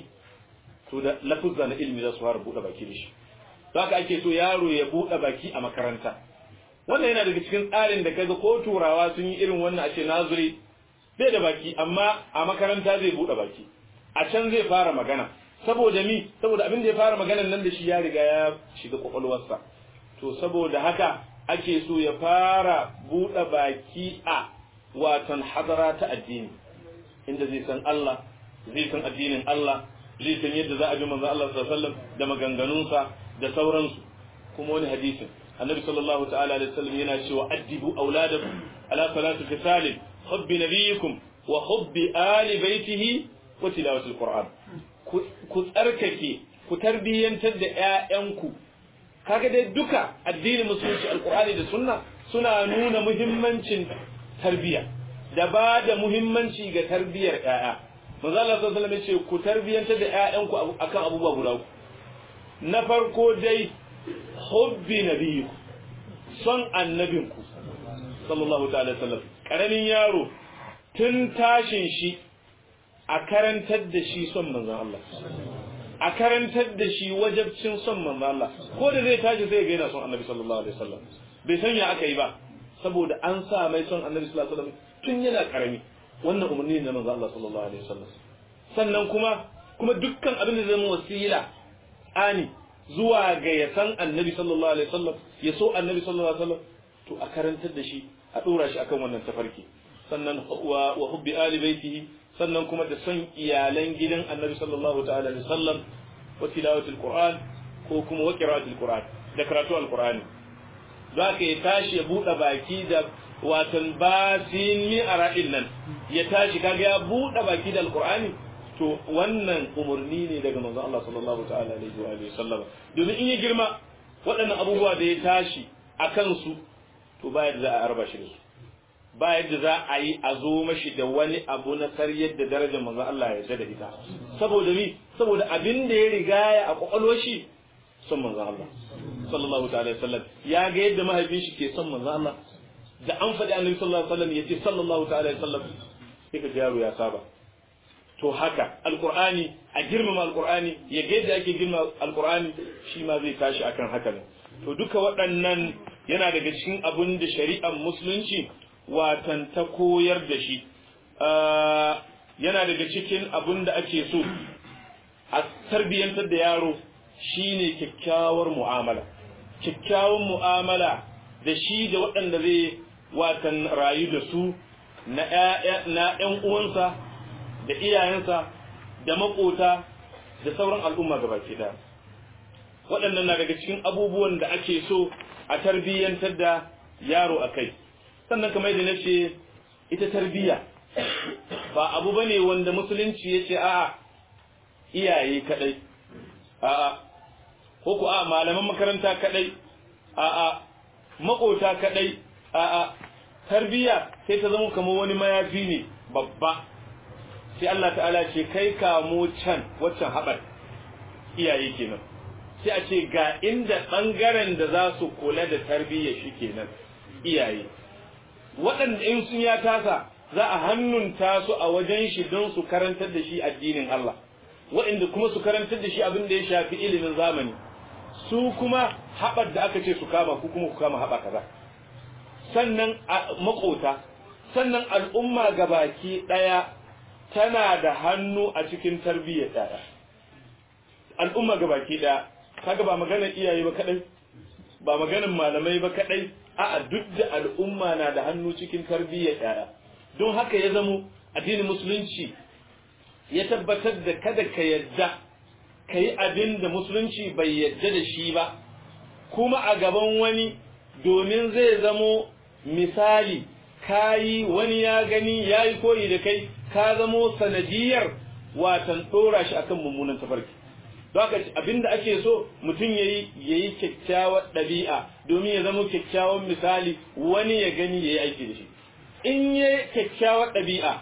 to da lafuzza na ilimi za su fara buɗe baki da shi haka ake so yaro ya buɗe baki a makaranta wannan yana daga cikin tsarin da kaga ko turawa sun yi irin wannan a ce nazuri bai da baki amma a makaranta zai buɗe baki a can zai fara magana saboda mi saboda abin da ya fara maganan nan da shi ya riga ya shiga kwakwalwarsa to saboda haka ake so ya fara buɗe baki a watan hadara ta addini inda zai san Allah zai san addinin Allah zai san yadda za a bi manzo Allah sallallahu alaihi wasallam da maganganunsa da sauransu kuma wani hadisin annabi sallallahu ta'ala alaihi wasallam yana cewa addibu auladakum ala salati fisalin hubbi nabiyikum wa hubbi ali baitihi wa tilawati alquran ku tsarkake ku tarbiyyantar da ƴaƴanku kaga dai duka addinin musulunci alqur'ani da sunna suna nuna muhimmancin tarbiya da ba da muhimmanci ga tarbiyar ƴaƴa manzo Allah sallallahu alaihi wasallam ku tarbiyantar da ƴaƴanku akan abubuwa guda uku na farko dai hubbi nabiyyiku son annabinku sallallahu ta'ala sallam karamin yaro tun tashin shi a karantar da shi son manzon Allah a karantar da shi wajabcin son manzon Allah ko da zai tashi zai ga yana son annabi sallallahu alaihi wasallam bai san ya aka yi ba saboda an sa mai son annabi sallallahu alaihi wasallam tun yana karami wannan umarni ne na manzo Allah sallallahu alaihi wasallam sannan kuma kuma dukkan abin da zai zama wasila ani zuwa ga ya san annabi sallallahu alaihi wasallam ya so annabi sallallahu alaihi wasallam to a karantar da shi a dora shi akan wannan tafarki sannan wa wa hubbi ali baitihi sannan kuma da son iyalan gidan annabi sallallahu ta'ala alaihi wasallam wa tilawatul qur'an ko kuma wa qira'atul qur'an da karatu alqur'ani zaka ya tashi ya bude baki da watan basin mi ara'in nan ya tashi kaga ya bude baki da alqur'ani to wannan umarni ne daga manzon Allah sallallahu ta'ala alaihi wa alihi sallam domin in ya girma waɗannan abubuwa da ya tashi a kansu to ba yadda za a arba shi da su ba yadda za a yi a zo mashi da wani abu na karyar da darajar manzon Allah ya yarda da ita saboda mi saboda abin da ya rigaya a kwakwalwar shi son manzon Allah sallallahu ta'ala alaihi wasallam ya ga yadda mahaifin shi ke son manzon Allah da an faɗi annabi sallallahu alaihi wasallam yace sallallahu ta'ala alaihi wasallam sai ka yaro ya saba to haka alqur'ani a girmama alqur'ani ya ga yadda ake girmama alqur'ani shi ma zai tashi akan haka ne to duka waɗannan yana daga cikin abin da shari'ar musulunci watan ta koyar da shi yana daga cikin abin da ake so a tarbiyyantar da yaro shine kyakkyawar mu'amala kyakkyawan mu'amala da shi da waɗanda zai watan rayu da su na ‘yan uwansa da iyayensa da maƙota da sauran al'umma gaba ke da waɗannan na daga cikin abubuwan da ake so a tarbiyyantar da yaro a kai sannan kamar yadda na ce ita tarbiyya ba abu ba ne wanda musulunci ya ce a'a iyaye kaɗai a'a ko ku a malaman makaranta kaɗai a'a maƙota kaɗai a'a tarbiyya sai ta zama kamar wani mayafi ne babba sai Allah ta'ala ce kai kamo can waccan haɓar iyaye kenan sai a ce ga inda ɓangaren da za su kula da tarbiyya shi kenan iyaye waɗanda in sun ya tasa za a hannunta su a wajen shi don su karantar da shi addinin Allah waɗanda kuma su karantar da shi abin da ya shafi ilimin zamani su kuma haɓar da aka ce su kama ku kuma ku kama haɓa kaza sannan makota sannan al'umma gabaki ɗaya tana da hannu a cikin tarbiyyar ɗaya al'umma gabaki ɗaya kaga ba maganar iyaye ba kadai ba maganar malamai ba kadai a'a duk da al'umma na da hannu cikin tarbiyyar ɗaya don haka ya zamo addinin musulunci ya tabbatar da kada ka yadda ka yi abin da musulunci bai yadda da shi ba kuma a gaban wani domin zai zamo misali kayi wani ya gani ya yi koyi da kai ka zamo sanadiyar watan ɗora shi akan mummunan tafarki don haka abinda ake so mutum yayi yayi kyakkyawar ɗabi'a domin ya zama kyakkyawan misali wani ya gani yayi aiki da shi in yayi kyakkyawar ɗabi'a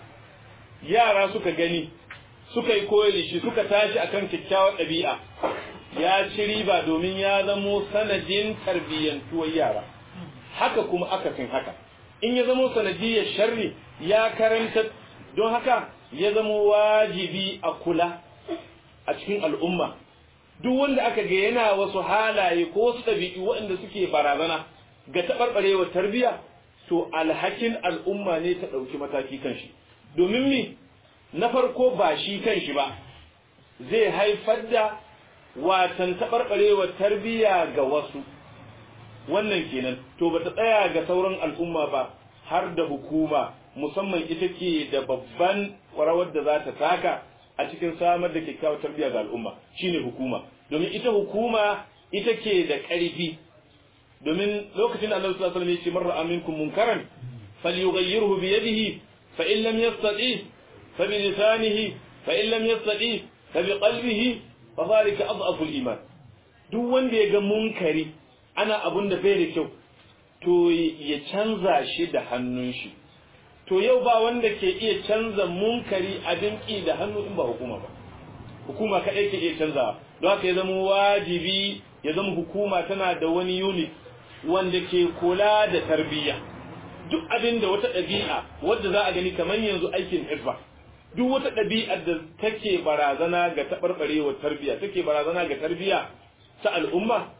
yara suka gani suka yi koyi da shi suka tashi akan kyakkyawar ɗabi'a ya ci riba domin ya zamo sanadin tarbiyyantuwar yara haka kuma akasin haka in ya zamo sanadiyar sharri ya karanta don haka ya zamo wajibi a kula a cikin al'umma duk wanda aka ga yana wasu halaye ko wasu ɗabi'u waɗanda suke barazana ga taɓarɓarewar tarbiyya to alhakin al'umma ne ta ɗauki mataki kan shi domin mi na farko ba shi kan shi ba zai haifar da watan taɓarɓarewar tarbiyya ga wasu wannan kenan to ba ta tsaya ga sauran al'umma ba har da hukuma musamman ita ke da babban rawar da za ta taka a cikin samar da kyakkyawar tarbiyya ga al'umma shine hukuma domin ita hukuma ita ke da ƙarfi domin lokacin Allah sallallahu alaihi wasallam ya ce man ra'a minkum munkaran falyughayyirhu bi yadihi fa in lam yastati fa bi lisanihi fa in lam yastati fa bi qalbihi fa dhalika adhafu al-iman duk wanda ya ga munkari ana abun da bai da kyau to ya canza shi da hannun shi to yau ba wanda ke iya canza munkari abin ki da hannu in ba hukuma ba hukuma kaɗai ke iya canzawa don haka ya zama wajibi ya zama hukuma tana da wani unit wanda ke kula da tarbiyya duk abin da wata ɗabi'a wadda za a gani kamar yanzu aikin hizba duk wata ɗabi'a da take barazana ga taɓarɓarewar tarbiyya take barazana ga tarbiyya ta al'umma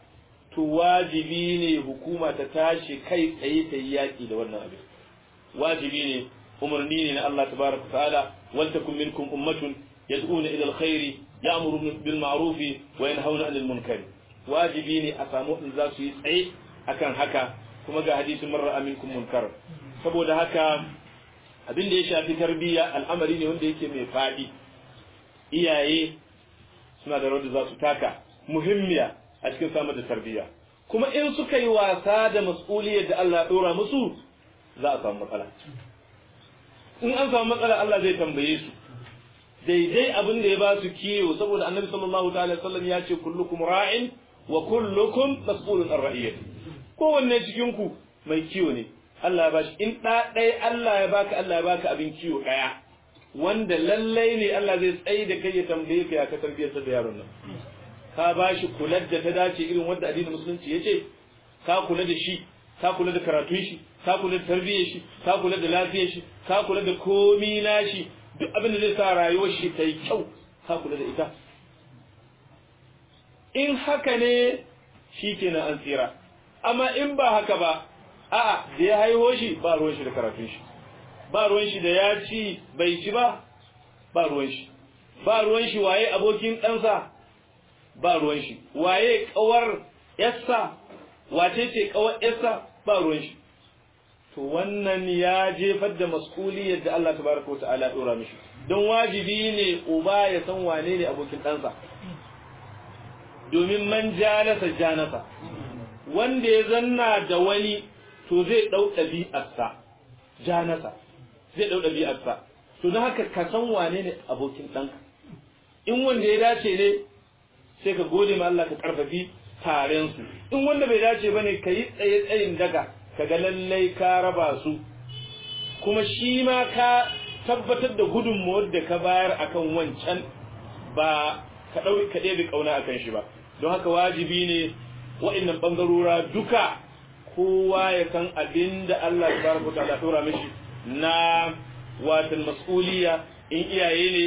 to wajibi ne hukuma ta tashi kai tsaye ta yi yaƙi da wannan abin wajibi ne umarni ne na Allah tabaraka ta'ala wal takum minkum ummatun yad'una ila alkhairi ya'muru bil ma'ruf wa yanhauna 'anil munkar wajibi ne a samu in za su yi tsaye akan haka kuma ga hadisin marra aminkum munkar saboda haka abin da ya shafi tarbiyya al'amari ne wanda yake mai fadi iyaye suna da rawar da za su taka muhimmiya a cikin samar da tarbiyya kuma in suka yi wasa da mas'uliyar da Allah ya dora musu za a samu matsala in an samu matsala Allah zai tambaye su daidai abin da ya ba su kiyo saboda annabi sallallahu ta'ala sallam ya ce kullukum ra'in wa kullukum mas'ulun an ra'iyati kowanne cikin ku mai kiyo ne Allah ya bashi in da ɗaya Allah ya baka Allah ya baka abin kiyo ɗaya wanda lallai ne Allah zai tsaye da kai ya tambaye ka ya ka tarbiyar da yaron nan ka bashi kular da ta dace irin wanda addinin musulunci ya ce ka kula da shi ka kula da karatun shi ka kula da tarbiyyar shi ka kula da lafiyar shi ka kula da komi nashi duk abin da zai sa rayuwar shi ta yi kyau ka kula da ita in haka ne shi kenan an tsira amma in ba haka ba a'a da ya haihuwa shi ba ruwan shi da karatun shi ba ruwan shi da ya ci bai ci ba ba ruwan shi ba ruwan shi waye abokin ɗansa ba ruwan shi waye kawar yassa wace ce kawar yassa ba ruwan shi to wannan ya jefar da mas'uliyar da Allah tabaraka wata'ala ya dora mishi don wajibi ne uba ya san wane ne abokin ɗansa domin man janasa janasa wanda ya zanna da wani to zai ɗau ɗabi'arsa janasa zai ɗau ɗabi'arsa to don haka ka san wane ne abokin ɗanka in wanda ya dace ne sai ka gode ma Allah ka ƙarfafi taren su in wanda bai dace ba ne ka yi tsaye tsayin daga ka ga lallai ka raba su kuma shi ma ka tabbatar da gudunmawar da ka bayar akan wancan ba ka ɗauki ka ɗebe ƙauna akan shi ba don haka wajibi ne wa'annan ɓangarora duka kowa ya san abin da Allah tabaraka wa ta'ala tura mishi na watan mas'uliya in iyaye ne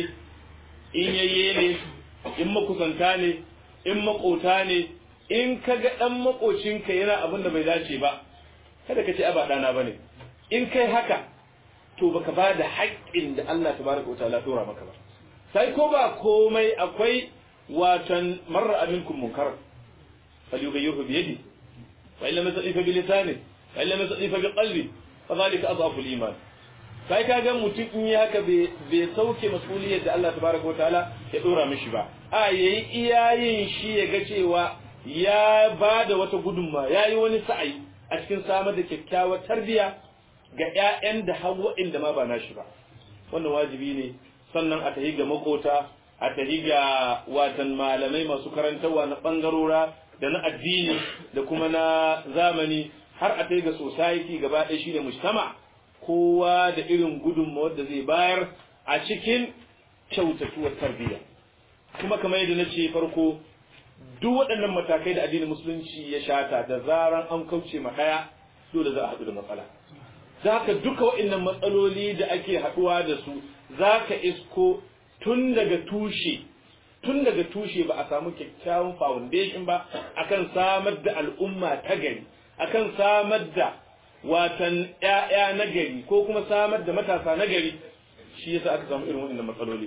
in yayye ne in makusanta ne in makota ne in kaga dan makocinka yana abin da bai dace ba kada ka ce aba dana bane in kai haka to baka ba da haƙƙin da Allah tabaraka wa ta'ala tura maka ba sai ko ba komai akwai watan marra aminkum munkar falyughayyirhu bi yadi fa illam yastati fa bi lisani fa illam yastati fa bi qalbi fa dhalika adhafu al-iman sai ka ga mutum in yi haka bai sauke masuliyar da Allah tabaraka wataala ya dora mishi ba a yayi iyayin shi ya ga cewa ya ba da wata gudunma ya yi wani sa'ayi a cikin samar da kyakkyawar tarbiya ga 'ya'yan da hawa inda ma ba nashi ba wannan wajibi ne sannan a tahi ga makota a tahi ga watan malamai masu karantarwa na bangarora da na addini da kuma na zamani har a tahi ga society gaba ɗaya shine mujtama' kowa da irin gudunmawar da zai bayar a cikin kyautatuwar tarbiyya kuma kamar yadda na ce farko duk waɗannan matakai da addinin musulunci ya shata da zaran an kauce ma ɗaya dole za a haɗu da matsala za ka duka waɗannan matsaloli da ake haɗuwa da su za ka isko tun daga tushe tun daga tushe ba a samu kyakkyawan foundation ba akan samar da al'umma ta gari akan samar da watan ‘ya'ya na gari ko kuma samar da matasa na gari shi yasa aka samu irin waɗannan matsaloli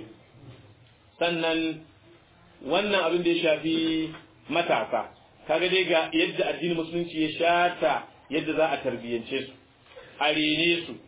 sannan wannan abin da ya shafi matasa kaga dai ga yadda addinin musulunci ya shata yadda za a tarbiyyance su a rene su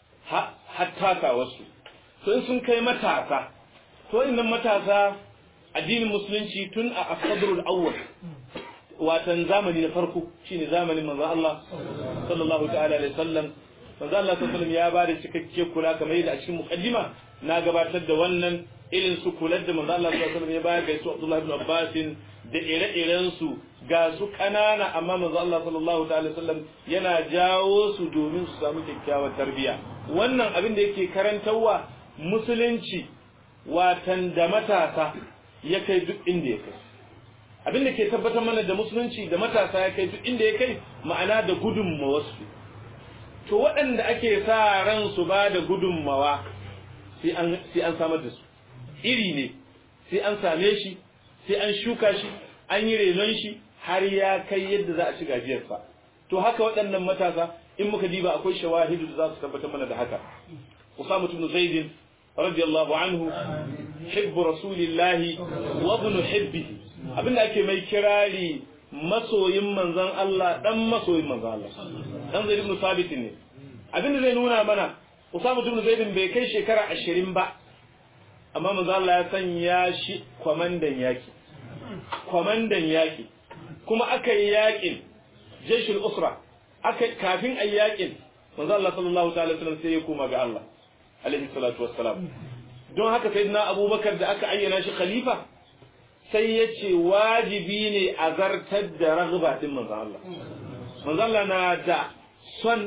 hatta wasu to in sun kai matasa to innan matasa addinin musulunci tun a asadrul awwal watan zamani na farko shine zamanin manzo Allah sallallahu ta'ala alaihi wasallam manzo Allah sallallahu ya ba da cikakke kula kamar yadda a cikin muqaddima na gabatar da wannan irin su kula da manzo Allah sallallahu alaihi ya bayar ga su Abdullah ibn Abbas da ire-iren su ga su kanana amma manzo Allah sallallahu ta'ala wasallam yana jawo su domin su samu kyakkyawar tarbiyya wannan abin da yake karantarwa musulunci watan da matasa ya kai duk inda ya kai abin da ke tabbatar mana da musulunci da matasa ya kai duk inda ya kai ma'ana da gudunmawarsu to waɗanda ake sa ran su ba da gudunmawa sai an samar da su iri ne sai an same shi sai an shuka shi an yi renon shi har ya kai yadda za a ci gajiyarsa to haka waɗannan matasa in muka diba akwai shawahidu da za su tabbatar mana da haka Usama ibn Zaid radiyallahu anhu hibbu rasulillahi wa ibn hibbihi abinda ake mai kirari masoyin manzon Allah dan masoyin manzon Allah dan Zaid ibn Sabit ne abinda zai nuna mana Usama ibn Zaid bai kai shekara 20 ba amma manzon Allah ya sanya shi kwamandan yaki kwamandan yaki kuma aka yi yakin jeshul usra aka kafin ayi yakin manzon Allah sallallahu ta'ala wasallam sai ya koma ga Allah alaihi salatu wassalam don haka sayyidina Abubakar da aka ayyana shi khalifa sai ya ce wajibi ne a zartar da ragba din manzon Allah manzon Allah na da son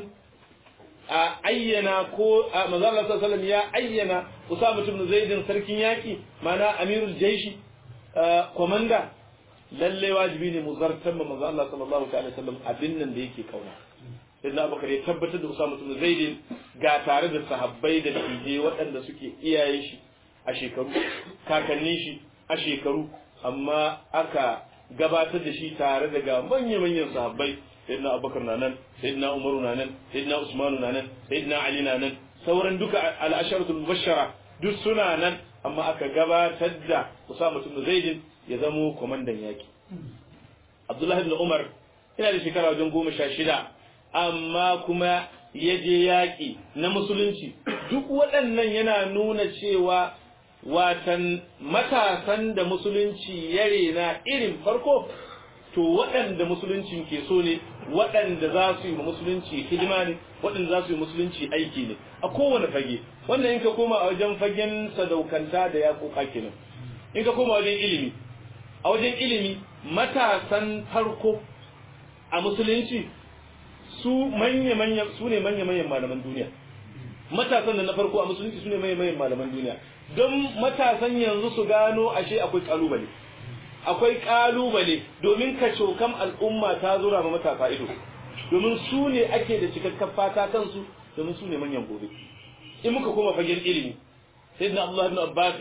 a ayyana ko manzon Allah sallallahu alaihi ya ayyana Usama ibn Zaid sarkin yaki mana amirul jaishi komanda lalle wajibi ne mu zartar ma manzon Allah sallallahu alaihi wasallam abin nan da yake kauna sayyidina Abubakar ya tabbatar da Usama ibn Zaid ga tare da sahabbai da tije waɗanda suke iyayen shi a shekaru kakannin shi a shekaru amma aka gabatar da shi tare da ga manya-manyan sahabbai sayyidina abubakar na nan sayyidina umaru na nan sayyidina usmanu na nan sayyidina ali na nan sauran duka al'asharatul mubashshara duk suna nan amma aka gabatar da usama ibn zaid ya zamo komandan yaki abdullahi ibn umar ina da shekara wajen goma sha shida amma kuma ya je yaƙi na musulunci duk waɗannan yana nuna cewa watan matasan da musulunci ya rena irin farko to waɗanda musuluncin ke so ne waɗanda za su yi musulunci hidima ne waɗanda za su yi musulunci aiki ne a kowane fage wannan in ka koma a wajen fagen sadaukanta da ya koka kenan in ka koma wajen ilimi a wajen ilimi matasan farko a musulunci su manya-manya su ne manya-manyan malaman duniya matasan da na farko a musulunci su ne manya-manyan malaman duniya don matasan yanzu su gano ashe akwai kalubale akwai kalubale domin kacokam al'umma ta zura ma matasa ido domin su ne ake da cikakken fata kansu domin su ne manyan gobe in muka koma fagen ilimi sayyidina abdullahi ibn abbas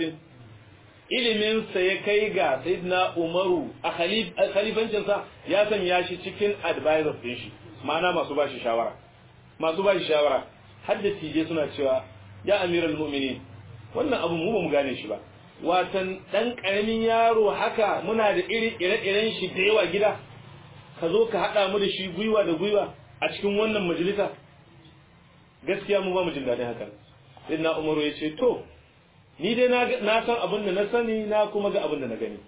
ilimin sa ya kai ga sayyidina umaru a khalifancin sa ya sanya shi cikin advisors din shi ma'ana masu bashi shawara masu bashi shawara har da tije suna cewa ya amiral mu'minin wannan abu mu ba mu gane shi ba watan dan karamin yaro haka muna da iri ire-iren shi da yawa gida ka zo ka hada mu da shi gwiwa da gwiwa a cikin wannan majalisa gaskiya mu ba mu jin daɗin haka sai na umaru ya ce to ni dai na san abin da na sani na kuma ga abin da na gani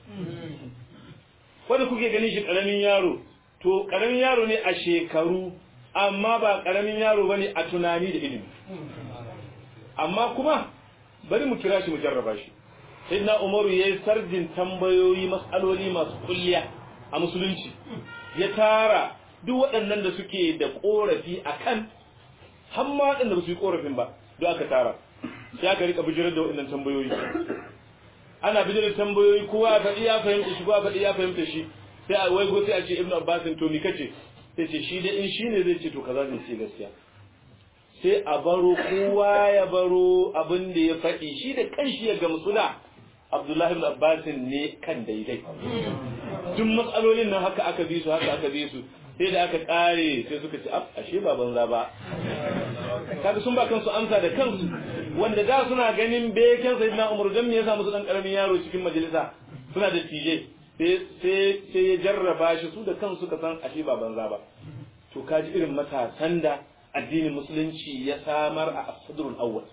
wanda kuke ganin shi karamin yaro to karamin yaro ne a shekaru amma ba karamin yaro bane a tunani da ilimi amma kuma bari mu kira shi mu jarraba shi sayyidina umaru yayi sarjin tambayoyi mas'aloli masu kulliya a musulunci ya tara duk waɗannan da suke da korafi akan har ma waɗanda ba su yi korafin ba duk aka tara sai aka rika bijirar da waɗannan tambayoyi ana bijirar tambayoyi kowa ya faɗi ya fahimta shi kowa faɗi ya fahimta shi sai a waigo sai a ce ibnu abbas to mi kace sai ce shi dai in shine zai ce to kaza zai ce gaskiya sai a baro kowa ya baro abin da ya faɗi shi da kanshi ya gamsu da Abdullahi ibn Abbas ne kan daidai duk matsalolin nan haka aka bi su haka aka bi su sai da aka kare sai suka ce ashe ba banza ba kaga sun ba kansu amsa da kansu wanda da suna ganin beken sayyidina Umar dan me yasa musu dan karamin yaro cikin majalisa suna da tije sai sai ya jarraba shi su da kansu suka san ashe ba banza ba to kaji irin matasan da addinin musulunci ya samar a asadrul awwal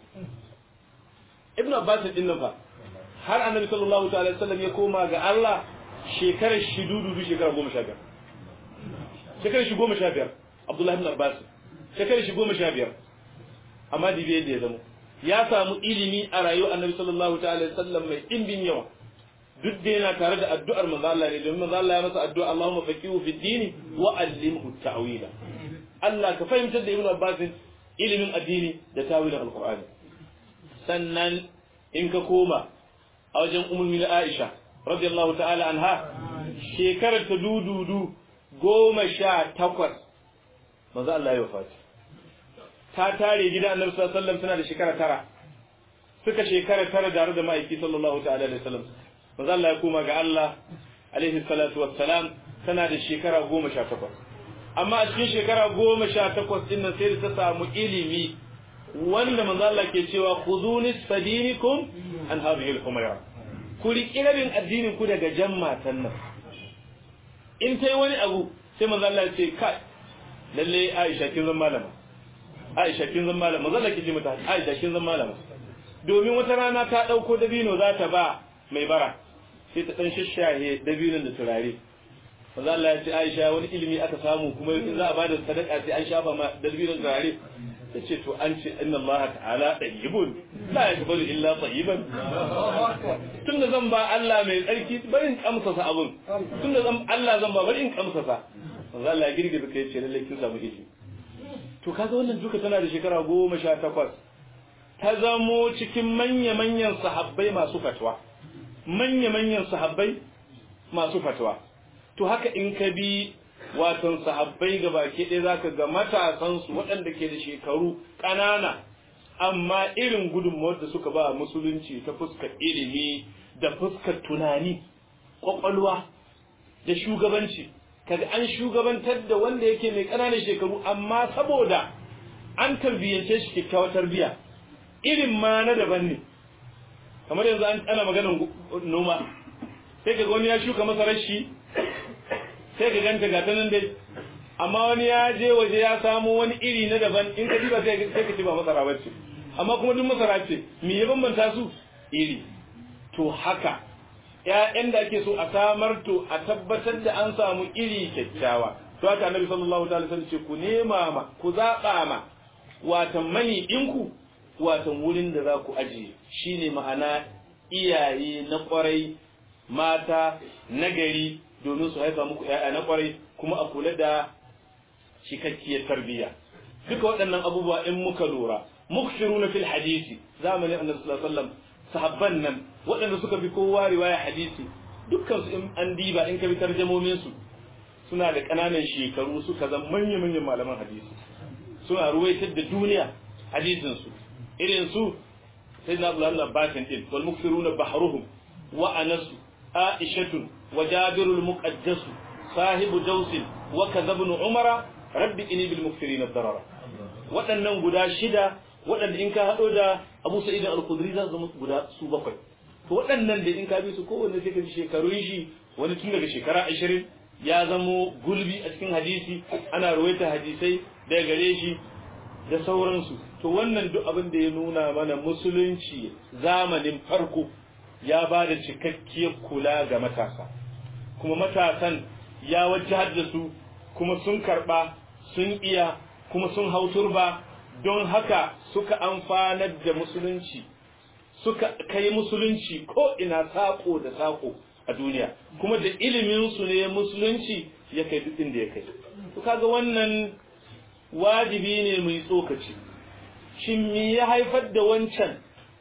ibn abbas din nan fa har annabi sallallahu ta'ala wasallam ya koma ga Allah shekarar shi dudu shekara 15 shekarar shi 15 abdullahi ibn abbas shekarar shi 15 amma dibe yadda ya zama ya samu ilimi a rayuwar annabi sallallahu ta'ala wasallam mai dimbin yawa duk da yana tare da addu'ar manzo Allah ne domin manzo Allah ya masa addu'a Allahumma faqihu fid din wa allimhu ta'wila Allah ka fahimtar da Ibn Abbas ilimin addini da tawilin Alqur'ani sannan in ka koma a wajen ummul Aisha radiyallahu ta'ala anha shekarar ta dududu goma sha takwas manzo Allah ya wafati ta tare gidan Annabi sallallahu alaihi wasallam tana da shekara tara suka shekara tara tare da ma'aiki sallallahu ta'ala alaihi wasallam manzo Allah ya koma ga Allah alaihi salatu wassalam tana da shekara goma sha takwas amma a cikin shekara goma sha takwas ɗin nan sai da ta samu ilimi wanda manzo Allah ke cewa khuduni sadinikum an hadhihi al-humayra ku riƙi rabin addinin ku daga jan matan nan in ta yi wani abu sai manzo Allah ya ce kai lalle Aisha kin zan malama Aisha kin zan malama manzo Allah ke ce mata Aisha kin zan malama domin wata rana ta dauko dabino za ta ba mai bara sai ta dan shashahe dabinon da turare manzo Allah ya ce Aisha wani ilimi aka samu kuma in za a bada sadaka sai an shafa ma dabinon turare tace to an ce inna Allah ta'ala tayyibun la yaqbalu illa tayyiban tunda zan ba Allah mai tsarki bari in kamsa sa abun tunda zan Allah zan ba bari in kamsa sa manzo Allah ya girgiza kai ce lalle kin samu ilimi to kaga wannan duka tana da shekara goma sha takwas ta zamo cikin manya-manyan sahabbai masu fatwa manya-manyan sahabbai masu fatwa to haka in ka bi watan sahabbai ga baki ɗaya za ka ga matasansu waɗanda ke da shekaru ƙanana amma irin gudunmawar da suka ba musulunci ta fuskar ilimi da fuskar tunani ƙwaƙwalwa da shugabanci kaga an shugabantar da wanda yake mai ƙananan shekaru amma saboda an tarbiyyance shi kyakkyawar tarbiyya irin ma na daban ne kamar yanzu an ana maganar noma sai ka wani ya shuka masarar shi sai ka ganta ga nan dai amma wani ya je waje ya samo wani iri na daban in ka diba sai ka ci ba masara bace amma kuma duk masara ce me ya bambanta su iri to haka ƴaƴan da ake so a samar to a tabbatar da an samu iri kyakkyawa to haka annabi sallallahu alaihi wasallam ce ku nema ma ku zaɓa ma watan mani ɗinku watan wurin da za ku ajiye shine ma'ana iyaye na ƙwarai mata nagari domin su haifa muku ‘ya'ya na ƙwarai kuma a kula da cikakkiyar tarbiyya duka waɗannan abubuwa in muka lura mukshiru na fil hadisi zamanin annabi sallallahu alaihi wasallam sahabban nan waɗanda suka fi kowa riwaya hadisi dukkan su in an diba in ka bi tarjamomin su suna da ƙananan shekaru suka zama manyan manyan malaman hadisi suna ruwaitar da duniya hadisin su irin su sayyidina abdullahi abbasin din wal muksiruna bahruhum wa anasu aishatun وجابر المقدس صاحب جوس وكذا ابن عمر رب إني بالمكثرين الضرر waɗannan guda shida waɗanda in ka haɗo da Abu Sa'id al-Khudri za su zama guda su bakwai to waɗannan da in ka bi su kowanne sai ka ji shekarun shi wani tun daga shekara 20 ya zamo gulbi a cikin hadisi ana ruwaita hadisai daga gare shi da sauransu to wannan duk abin da ya nuna mana musulunci zamanin farko ya ba da cikakkiyar kula ga matasa kuma matasan ya wajahar da su kuma sun karba sun iya kuma sun hau turba don haka suka amfanar da musulunci suka kai musulunci ko ina sako da sako a duniya kuma da iliminsu ne musulunci ya kai duk inda ya kai to kaga wannan wajibi ne mai tsokaci shin me ya haifar da wancan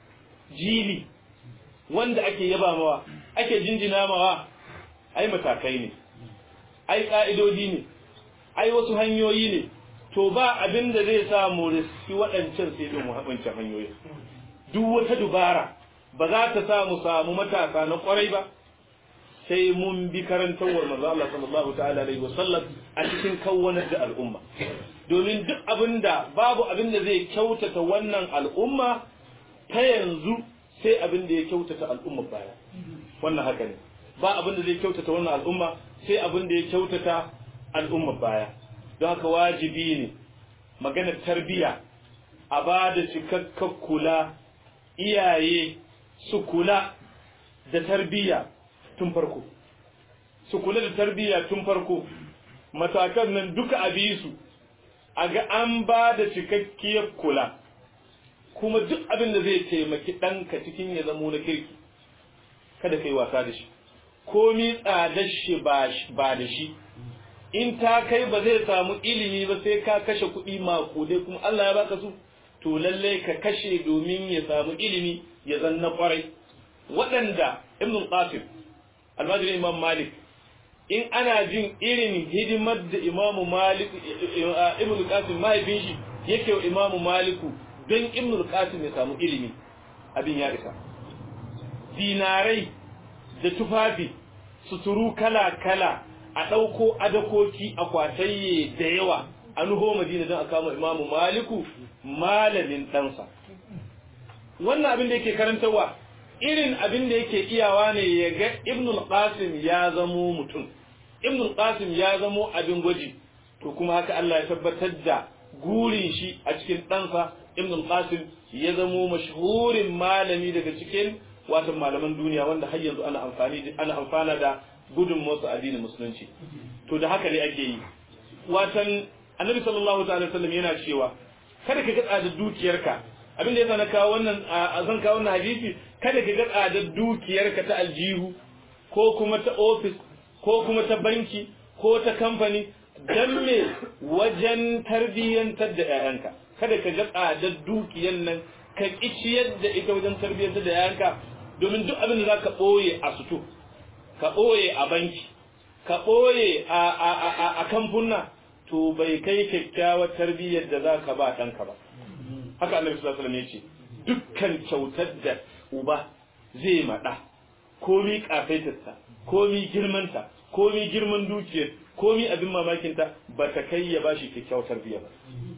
jili wanda ake yaba mawa ake jinjina mawa ai matakai ne ai ka'idodi ne ai wasu hanyoyi ne to ba abin da zai sa mu riski waɗancan sai don wancan hanyoyi duk wata dubara ba za ta sa mu samu matasa na kwarai ba sai mun bi karantawar manzo Allah sallallahu ta'ala alaihi wasallam a cikin kawwanar da al'umma domin duk abinda babu abin da zai kyautata wannan al'umma ta yanzu sai abin da ya kyautata al'umma baya wannan haka ne ba abin da zai kyautata wannan al'umma sai abin da ya kyautata al'umma baya don haka wajibi ne maganar tarbiya a ba da cikakken kula iyaye su kula da tarbiya tun farko su kula da tarbiya tun farko matakan nan duka a bi su a ga an ba da cikakkiyar kula kuma duk abin da zai taimaki ɗanka cikin ya zamo na kirki kada kai wasa da shi komi tsadar shi ba da shi in ta kai ba zai samu ilimi ba sai ka kashe kuɗi makudai kuma Allah ya baka su to lalle ka kashe domin ya samu ilimi ya zanna kwarai waɗanda ibn qasim almajirin imam malik in ana jin irin hidimar da imamu malik ibn qasim mahaifin shi yake wa imamu maliku don ibn qasim ya samu ilimi abin ya isa dinarai da tufafi suturu kala kala a ɗauko adakoki a kwatayye da yawa an ho madina don a kama imamu maliku malamin ɗansa wannan abin da yake karantarwa irin abin da yake iyawa ne ya ga ibnul qasim ya zamo mutum ibnul qasim ya zamo abin gwaji to kuma haka Allah ya tabbatar da gurin shi a cikin ɗansa ibnul qasim ya zamo mashhurin malami daga cikin watan malaman duniya wanda har yanzu ana amfani ana amfana da gudun motsa addinin musulunci to da haka ne ake yi watan annabi sallallahu ta'ala sallam yana cewa kada ka ga da dukiyarka abin da yasa na kawo wannan a zan kawo wannan hadisi kada ka ga tsadar dukiyarka ta aljihu ko kuma ta ofis ko kuma ta banki ko ta kamfani dan me wajen tarbiyyantar da 'ya'yanka kada ka ga tsadar dukiyar nan ka kiciyar da ita wajen tarbiyyantar da 'ya'yanka domin duk abin da za ka ɓoye a sutu ka ɓoye a banki ka ɓoye a kamfuna to bai kai kyakkyawar tarbiyyar da za ka ba ɗanka ba haka annabi sallallahu alaihi wasallam ya ce dukkan kyautar da uba zai maɗa komi kafaitarsa komi girmanta komi girman dukiyar komi abin mamakinta ba ta kai ya bashi kyakkyawar tarbiyya ba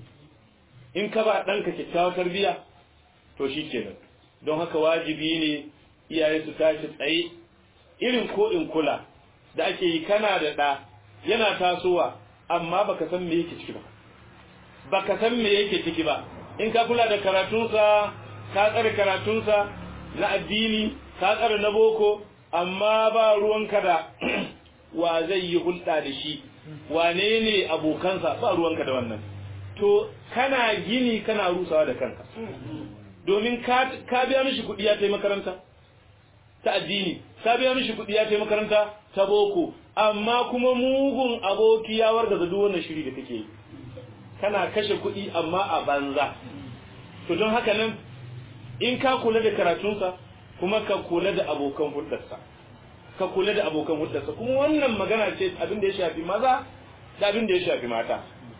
in ka ba ɗanka kyakkyawar tarbiyya to shi kenan don haka wajibi ne iyaye su tashi tsaye irin ko in kula da ake yi kana da ɗa yana tasowa amma baka san me yake ciki ba baka san me yake ciki ba in ka kula da karatunsa ka tsare karatunsa na addini ka tsare na boko amma ba ruwanka da wa zai yi hulɗa da shi wane ne abokansa ba ruwanka da wannan to kana gini kana rusawa da kanka domin ka biya mishi kuɗi ya tai makaranta ta addini ka biya mishi kuɗi ya tai makaranta ta boko amma kuma mugun aboki ya warga da duk wannan shiri da kake yi kana kashe kuɗi amma a banza to don haka nan in ka kula da karatunsa kuma ka kula da abokan hulɗarsa ka kula da abokan hulɗarsa kuma wannan magana ce abin da ya shafi maza da abin da ya shafi mata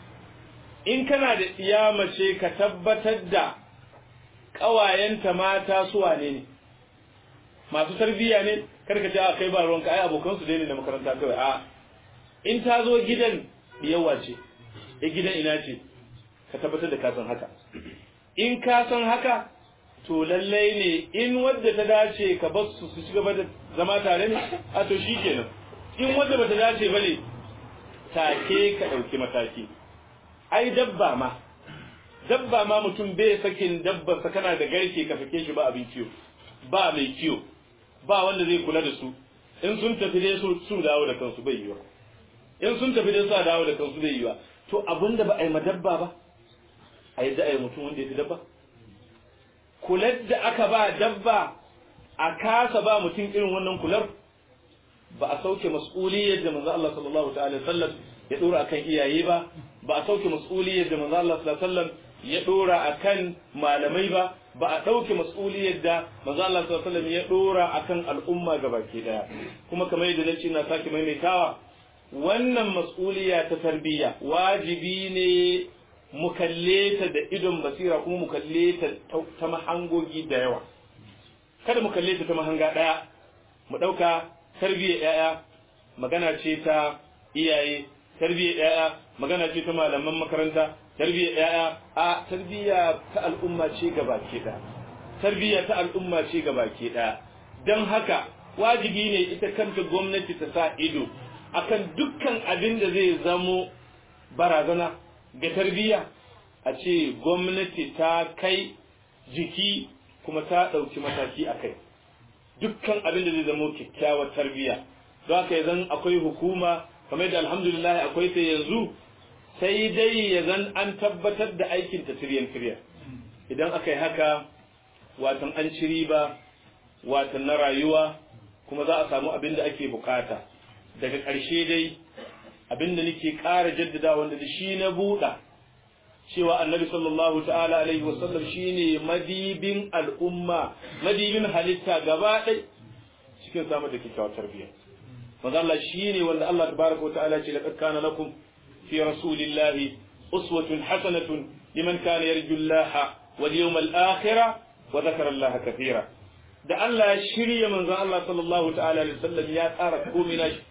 in kana da iya mace ka tabbatar da ƙawayenta mata su wane ne masu tarbiyya ne kar ka ce a kai ba ruwanka ai abokansu dai ne na makaranta kawai a in ta zo gidan yawa ce e gidan ina ce ka tabbatar da ka san haka in ka san haka to lallai ne in wadda ta dace ka bar su su ci gaba da zama tare ne a to shi kenan in wadda bata dace bane take ka ɗauki mataki ai dabba ma dabba ma mutum bai sakin dabba sa kana da garke ka sake shi ba abin kiyo ba mai kiyo ba wanda zai kula da su in sun tafi dai su su dawo da kansu bai yiwa in sun tafi dai su dawo da kansu bai yiwa to abinda ba a yi madabba ba a yadda a yi mutum wanda ya fi dabba kular da aka ba dabba a kasa ba mutum irin wannan kular ba a sauke mas'uliyar da manzo Allah sallallahu ta'ala sallam ya dora akan iyaye ba ba a sauke mas'uliyar da manzo Allah sallallahu sallam ya dora akan malamai ba ba a dauke mas'uliyar da manzo Allah sallallahu sallam ya dora akan al'umma gabaki daya kuma kamar yadda nace ina sake maimaitawa wannan mas'uliya ta tarbiyya wajibi ne mu kalle ta da idon basira kuma mu kalle ta ta mahangogi da yawa kada mu kalle ta ta mahanga daya mu dauka tarbiyyar yaya magana ce ta iyaye tarbiyyar yaya magana ce ta malaman makaranta tarbiyyar yaya a tarbiyya ta al'umma ce gabaki daya tarbiyya ta al'umma ce gabaki daya dan haka wajibi ne ita kanta gwamnati ta sa ido akan dukkan abin da zai zamo barazana ga tarbiyya a ce gwamnati ta kai jiki kuma ta ɗauki mataki a kai dukkan abin da zai zamo kyakkyawar tarbiyya don haka zan akwai hukuma kamar da alhamdulillah akwai ta yanzu sai dai ya zan an tabbatar da aikin ta tiryan tiryan idan aka yi haka watan an ci riba watan na rayuwa kuma za a samu abin da ake bukata daga ƙarshe dai abinda nake ƙara jaddada wanda da shi na buɗa cewa annabi sallallahu ta'ala alaihi wasallam shine madibin al'umma madibin halitta gaba ɗai cikin samar da kyakkyawar tarbiyya manzo Allah shine wanda Allah tabaraka ta'ala ce laqad kana lakum fi rasulillahi uswatun hasanatun liman kana yarju Allah wal yawmal akhir wa dhakara Allah kathira da Allah ya shirya manzo Allah sallallahu ta'ala alaihi wasallam ya tsara komai nashi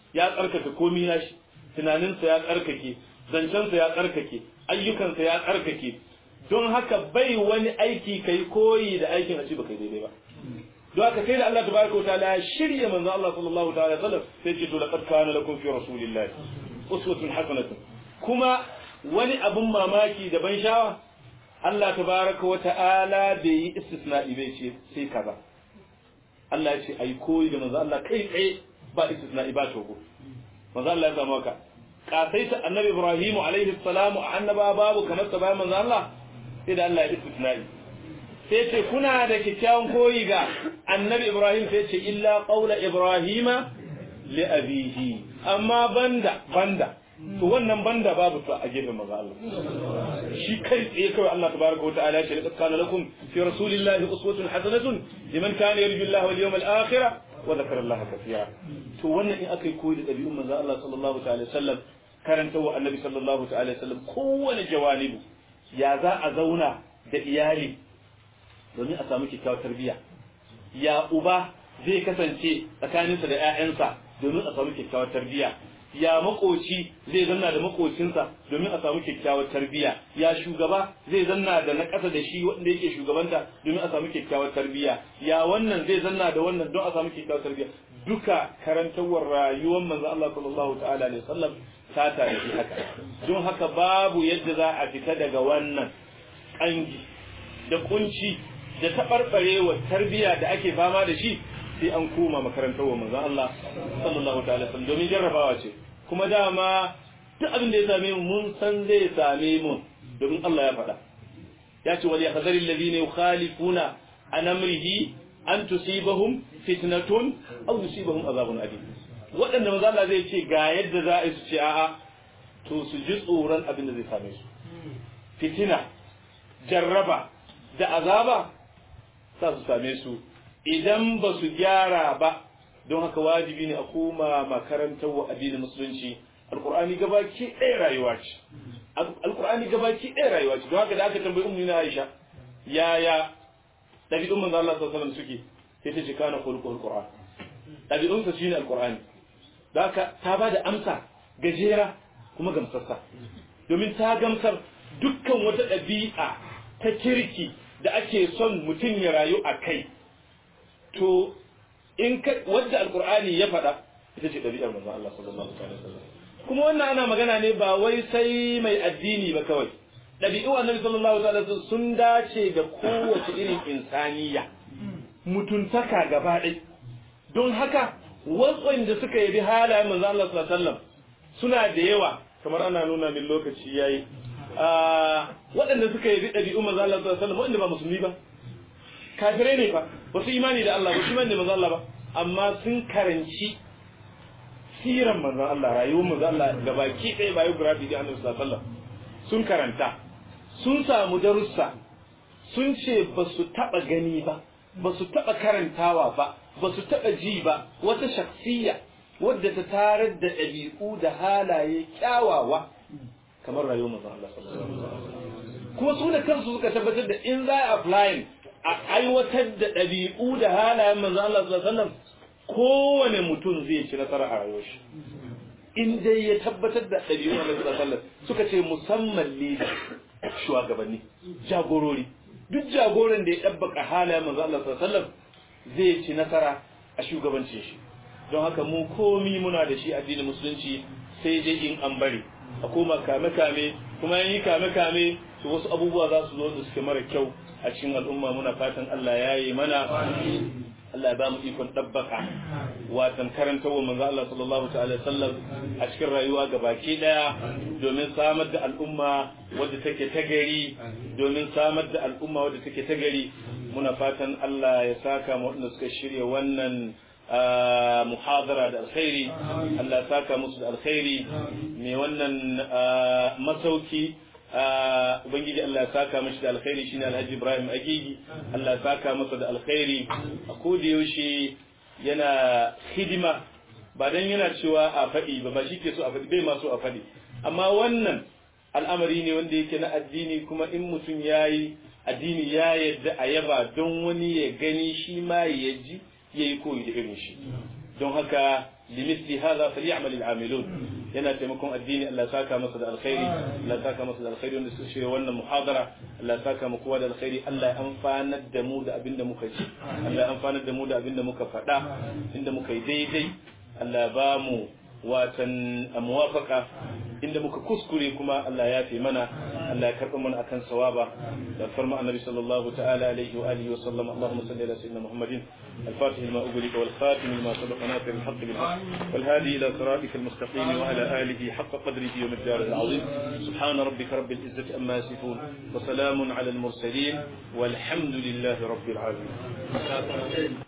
ya tsarkake komai nashi tunaninsa ya tsarkake zancensa ya tsarkake ayyukansa ya tsarkake don haka bai wani aiki kai koyi da aikin a ci ba kai daidai ba don haka sai da Allah tabaraka wa ta'ala ya shirya manzo Allah sallallahu ta'ala alaihi wasallam sai ce to laqad kana lakum fi rasulillahi uswatun hasanatun kuma wani abun mamaki da ban shawa Allah tabaraka wa ta'ala bai yi istisna'i bai ce sai kaza Allah ya ce ai koyi da manzo Allah kai tsaye ba istisna'i ba togo manzo Allah ya samu haka kasaita annabi Ibrahim alaihi salamu annaba babu kamar sa bayan manzo Allah sai da Allah ya istisna'i sai ce kuna da kyakkyawan koyi ga annabi Ibrahim sai ce illa qaula Ibrahima li abihi amma banda banda to wannan banda babu to a gefen manzo Allah shi kai tsaye kawai Allah tabaraka wa ta'ala ya ce laqad kana lakum fi rasulillahi uswatun hasanatun liman kana yarju Allah wal yawmal akhir wa dhakara Allah kathira to wannan in akai koyi da dabi'un manzo Allah sallallahu ta'ala sallam karanta wa annabi sallallahu ta'ala sallam kowane jawanibu ya za a zauna da iyali domin a samu kyakkyawar tarbiyya ya uba zai kasance tsakaninsa da 'ya'yansa domin a samu kyakkyawar tarbiyya ya makoci zai zanna da makocinsa domin a samu kyakkyawar tarbiyya ya shugaba zai zanna da na ƙasa da shi wanda yake shugabanta domin a samu kyakkyawar tarbiyya ya wannan zai zanna da wannan don a samu kyakkyawar tarbiyya duka karantawar rayuwar manzo Allah sallallahu ta'ala alaihi wasallam ta tare shi haka don haka babu yadda za a fita daga wannan kangi da kunci da taɓarɓarewa tarbiyya da ake fama da shi sai an koma makarantar wa manzon Allah sallallahu ta'ala sallam domin jarrabawa ce kuma dama duk abin da ya same mu mun san zai same mu domin Allah ya faɗa ya ce wal yahzaril ladina yukhalifuna an amrihi an tusibahum fitnatun aw yusibahum azabun alim waɗanda manzon Allah zai ce ga yadda za a yi su ce a'a to su ji tsoron abin da zai same su fitina jarraba da azaba za su same su idan ba su gyara ba don haka wajibi ne a koma makarantar wa addinin musulunci alkur'ani gabaki ɗaya rayuwa ce alkur'ani gabaki ɗaya rayuwa ce don haka da aka tambayi ummu na Aisha yaya dabi'un manzo Allah sallallahu alaihi wasallam suke sai ta ce kana khuluqul qur'an dabi'un sa shine alkur'ani da haka ta bada amsa gajera kuma gamsarsa domin ta gamsar dukkan wata ɗabi'a ta kirki da ake son mutum ya rayu a kai to in ka wadda alkur'ani ya faɗa ita ce ɗabi'ar manzon Allah sallallahu alaihi wasallam kuma wannan ana magana ne ba wai sai mai addini ba kawai ɗabi'u annabi sallallahu alaihi wasallam sun dace da kowace irin insaniya mutuntaka gaba ɗaya don haka waɗanda suka yabi halayen manzon Allah sallallahu alaihi wasallam suna da yawa kamar ana nuna min lokaci yayi waɗanda suka yabi ɗabi'u manzon Allah sallallahu alaihi wasallam waɗanda ba musulmi ba kafirai ne fa ba su imani da Allah ba su imani da manzon Allah ba amma sun karanci siran manzon Allah rayuwar manzon Allah gabaki ɗaya biography da Annabi sallallahu alaihi wasallam sun karanta sun samu darussa sun ce ba su taɓa gani ba ba su taɓa karantawa ba ba su taɓa ji ba wata shakhsiyya wadda ta tarar da ɗabi'u da halaye kyawawa kamar rayuwar manzon Allah sallallahu alaihi wasallam kuma su da kansu suka tabbatar da in za a applying a aiwatar da ɗabi'u da halayen manzo Allah sallallahu alaihi wasallam kowane mutum zai ci nasara a rayuwar shi in dai ya tabbatar da ɗabi'u Allah sallallahu alaihi wasallam suka ce musamman leader shugabanni jagorori duk jagoran da ya dabbaka halayen manzo Allah sallallahu alaihi wasallam zai ci nasara a shugabancin shi don haka mu komi muna da shi addinin musulunci sai dai in an bari a koma kame kame kuma yi kame kame to wasu abubuwa za su zo da suke mara kyau a cikin al'umma muna fatan Allah ya yi mana Allah ya ba mu ikon dabbaka watan karanta wa manzo Allah sallallahu ta'ala sallam a cikin rayuwa baki daya domin samar da al'umma wadda take ta gari domin samar da al'umma wadda take ta gari muna fatan Allah ya saka mu wanda suka shirya wannan muhadara da alkhairi Allah ya saka musu da alkhairi mai wannan masauki ubangiji Allah ya saka mashi da alkhairi shine Alhaji Ibrahim Agigi Allah ya saka masa da alkhairi a koda yaushe yana hidima ba dan yana cewa a faɗi ba ba ke so a faɗi bai ma so a faɗi amma wannan al'amari ne wanda yake na addini kuma in mutum yayi addini ya yadda a yaba don wani ya gani shi ma ya ji ya yi koyi da irin shi don haka limithli hadha falyamal al'amilun yana taimakon addini Allah ya saka masa da alkhairi Allah ya saka masa da alkhairi wanda suka shirya wannan muhadara Allah ya saka mu kowa da alkhairi Allah ya amfanar da mu da abinda muka ci Allah ya amfanar da mu da abinda muka faɗa inda muka yi daidai Allah ya ba mu watan muwafaka inda muka kuskure kuma Allah ya fi mana Allah ya karɓa mana akan sawaba da farma annabi sallallahu ta'ala alaihi wa alihi wa sallam Allahumma salli ala sayyidina Muhammadin الفاتح لما أغلق والخاتم لما سبق ناصر الحق بالحق والهادي إلى صراطك المستقيم وعلى آله حق قدره ومقداره العظيم سبحان ربك رب العزة أما يصفون وسلام على المرسلين والحمد لله رب العالمين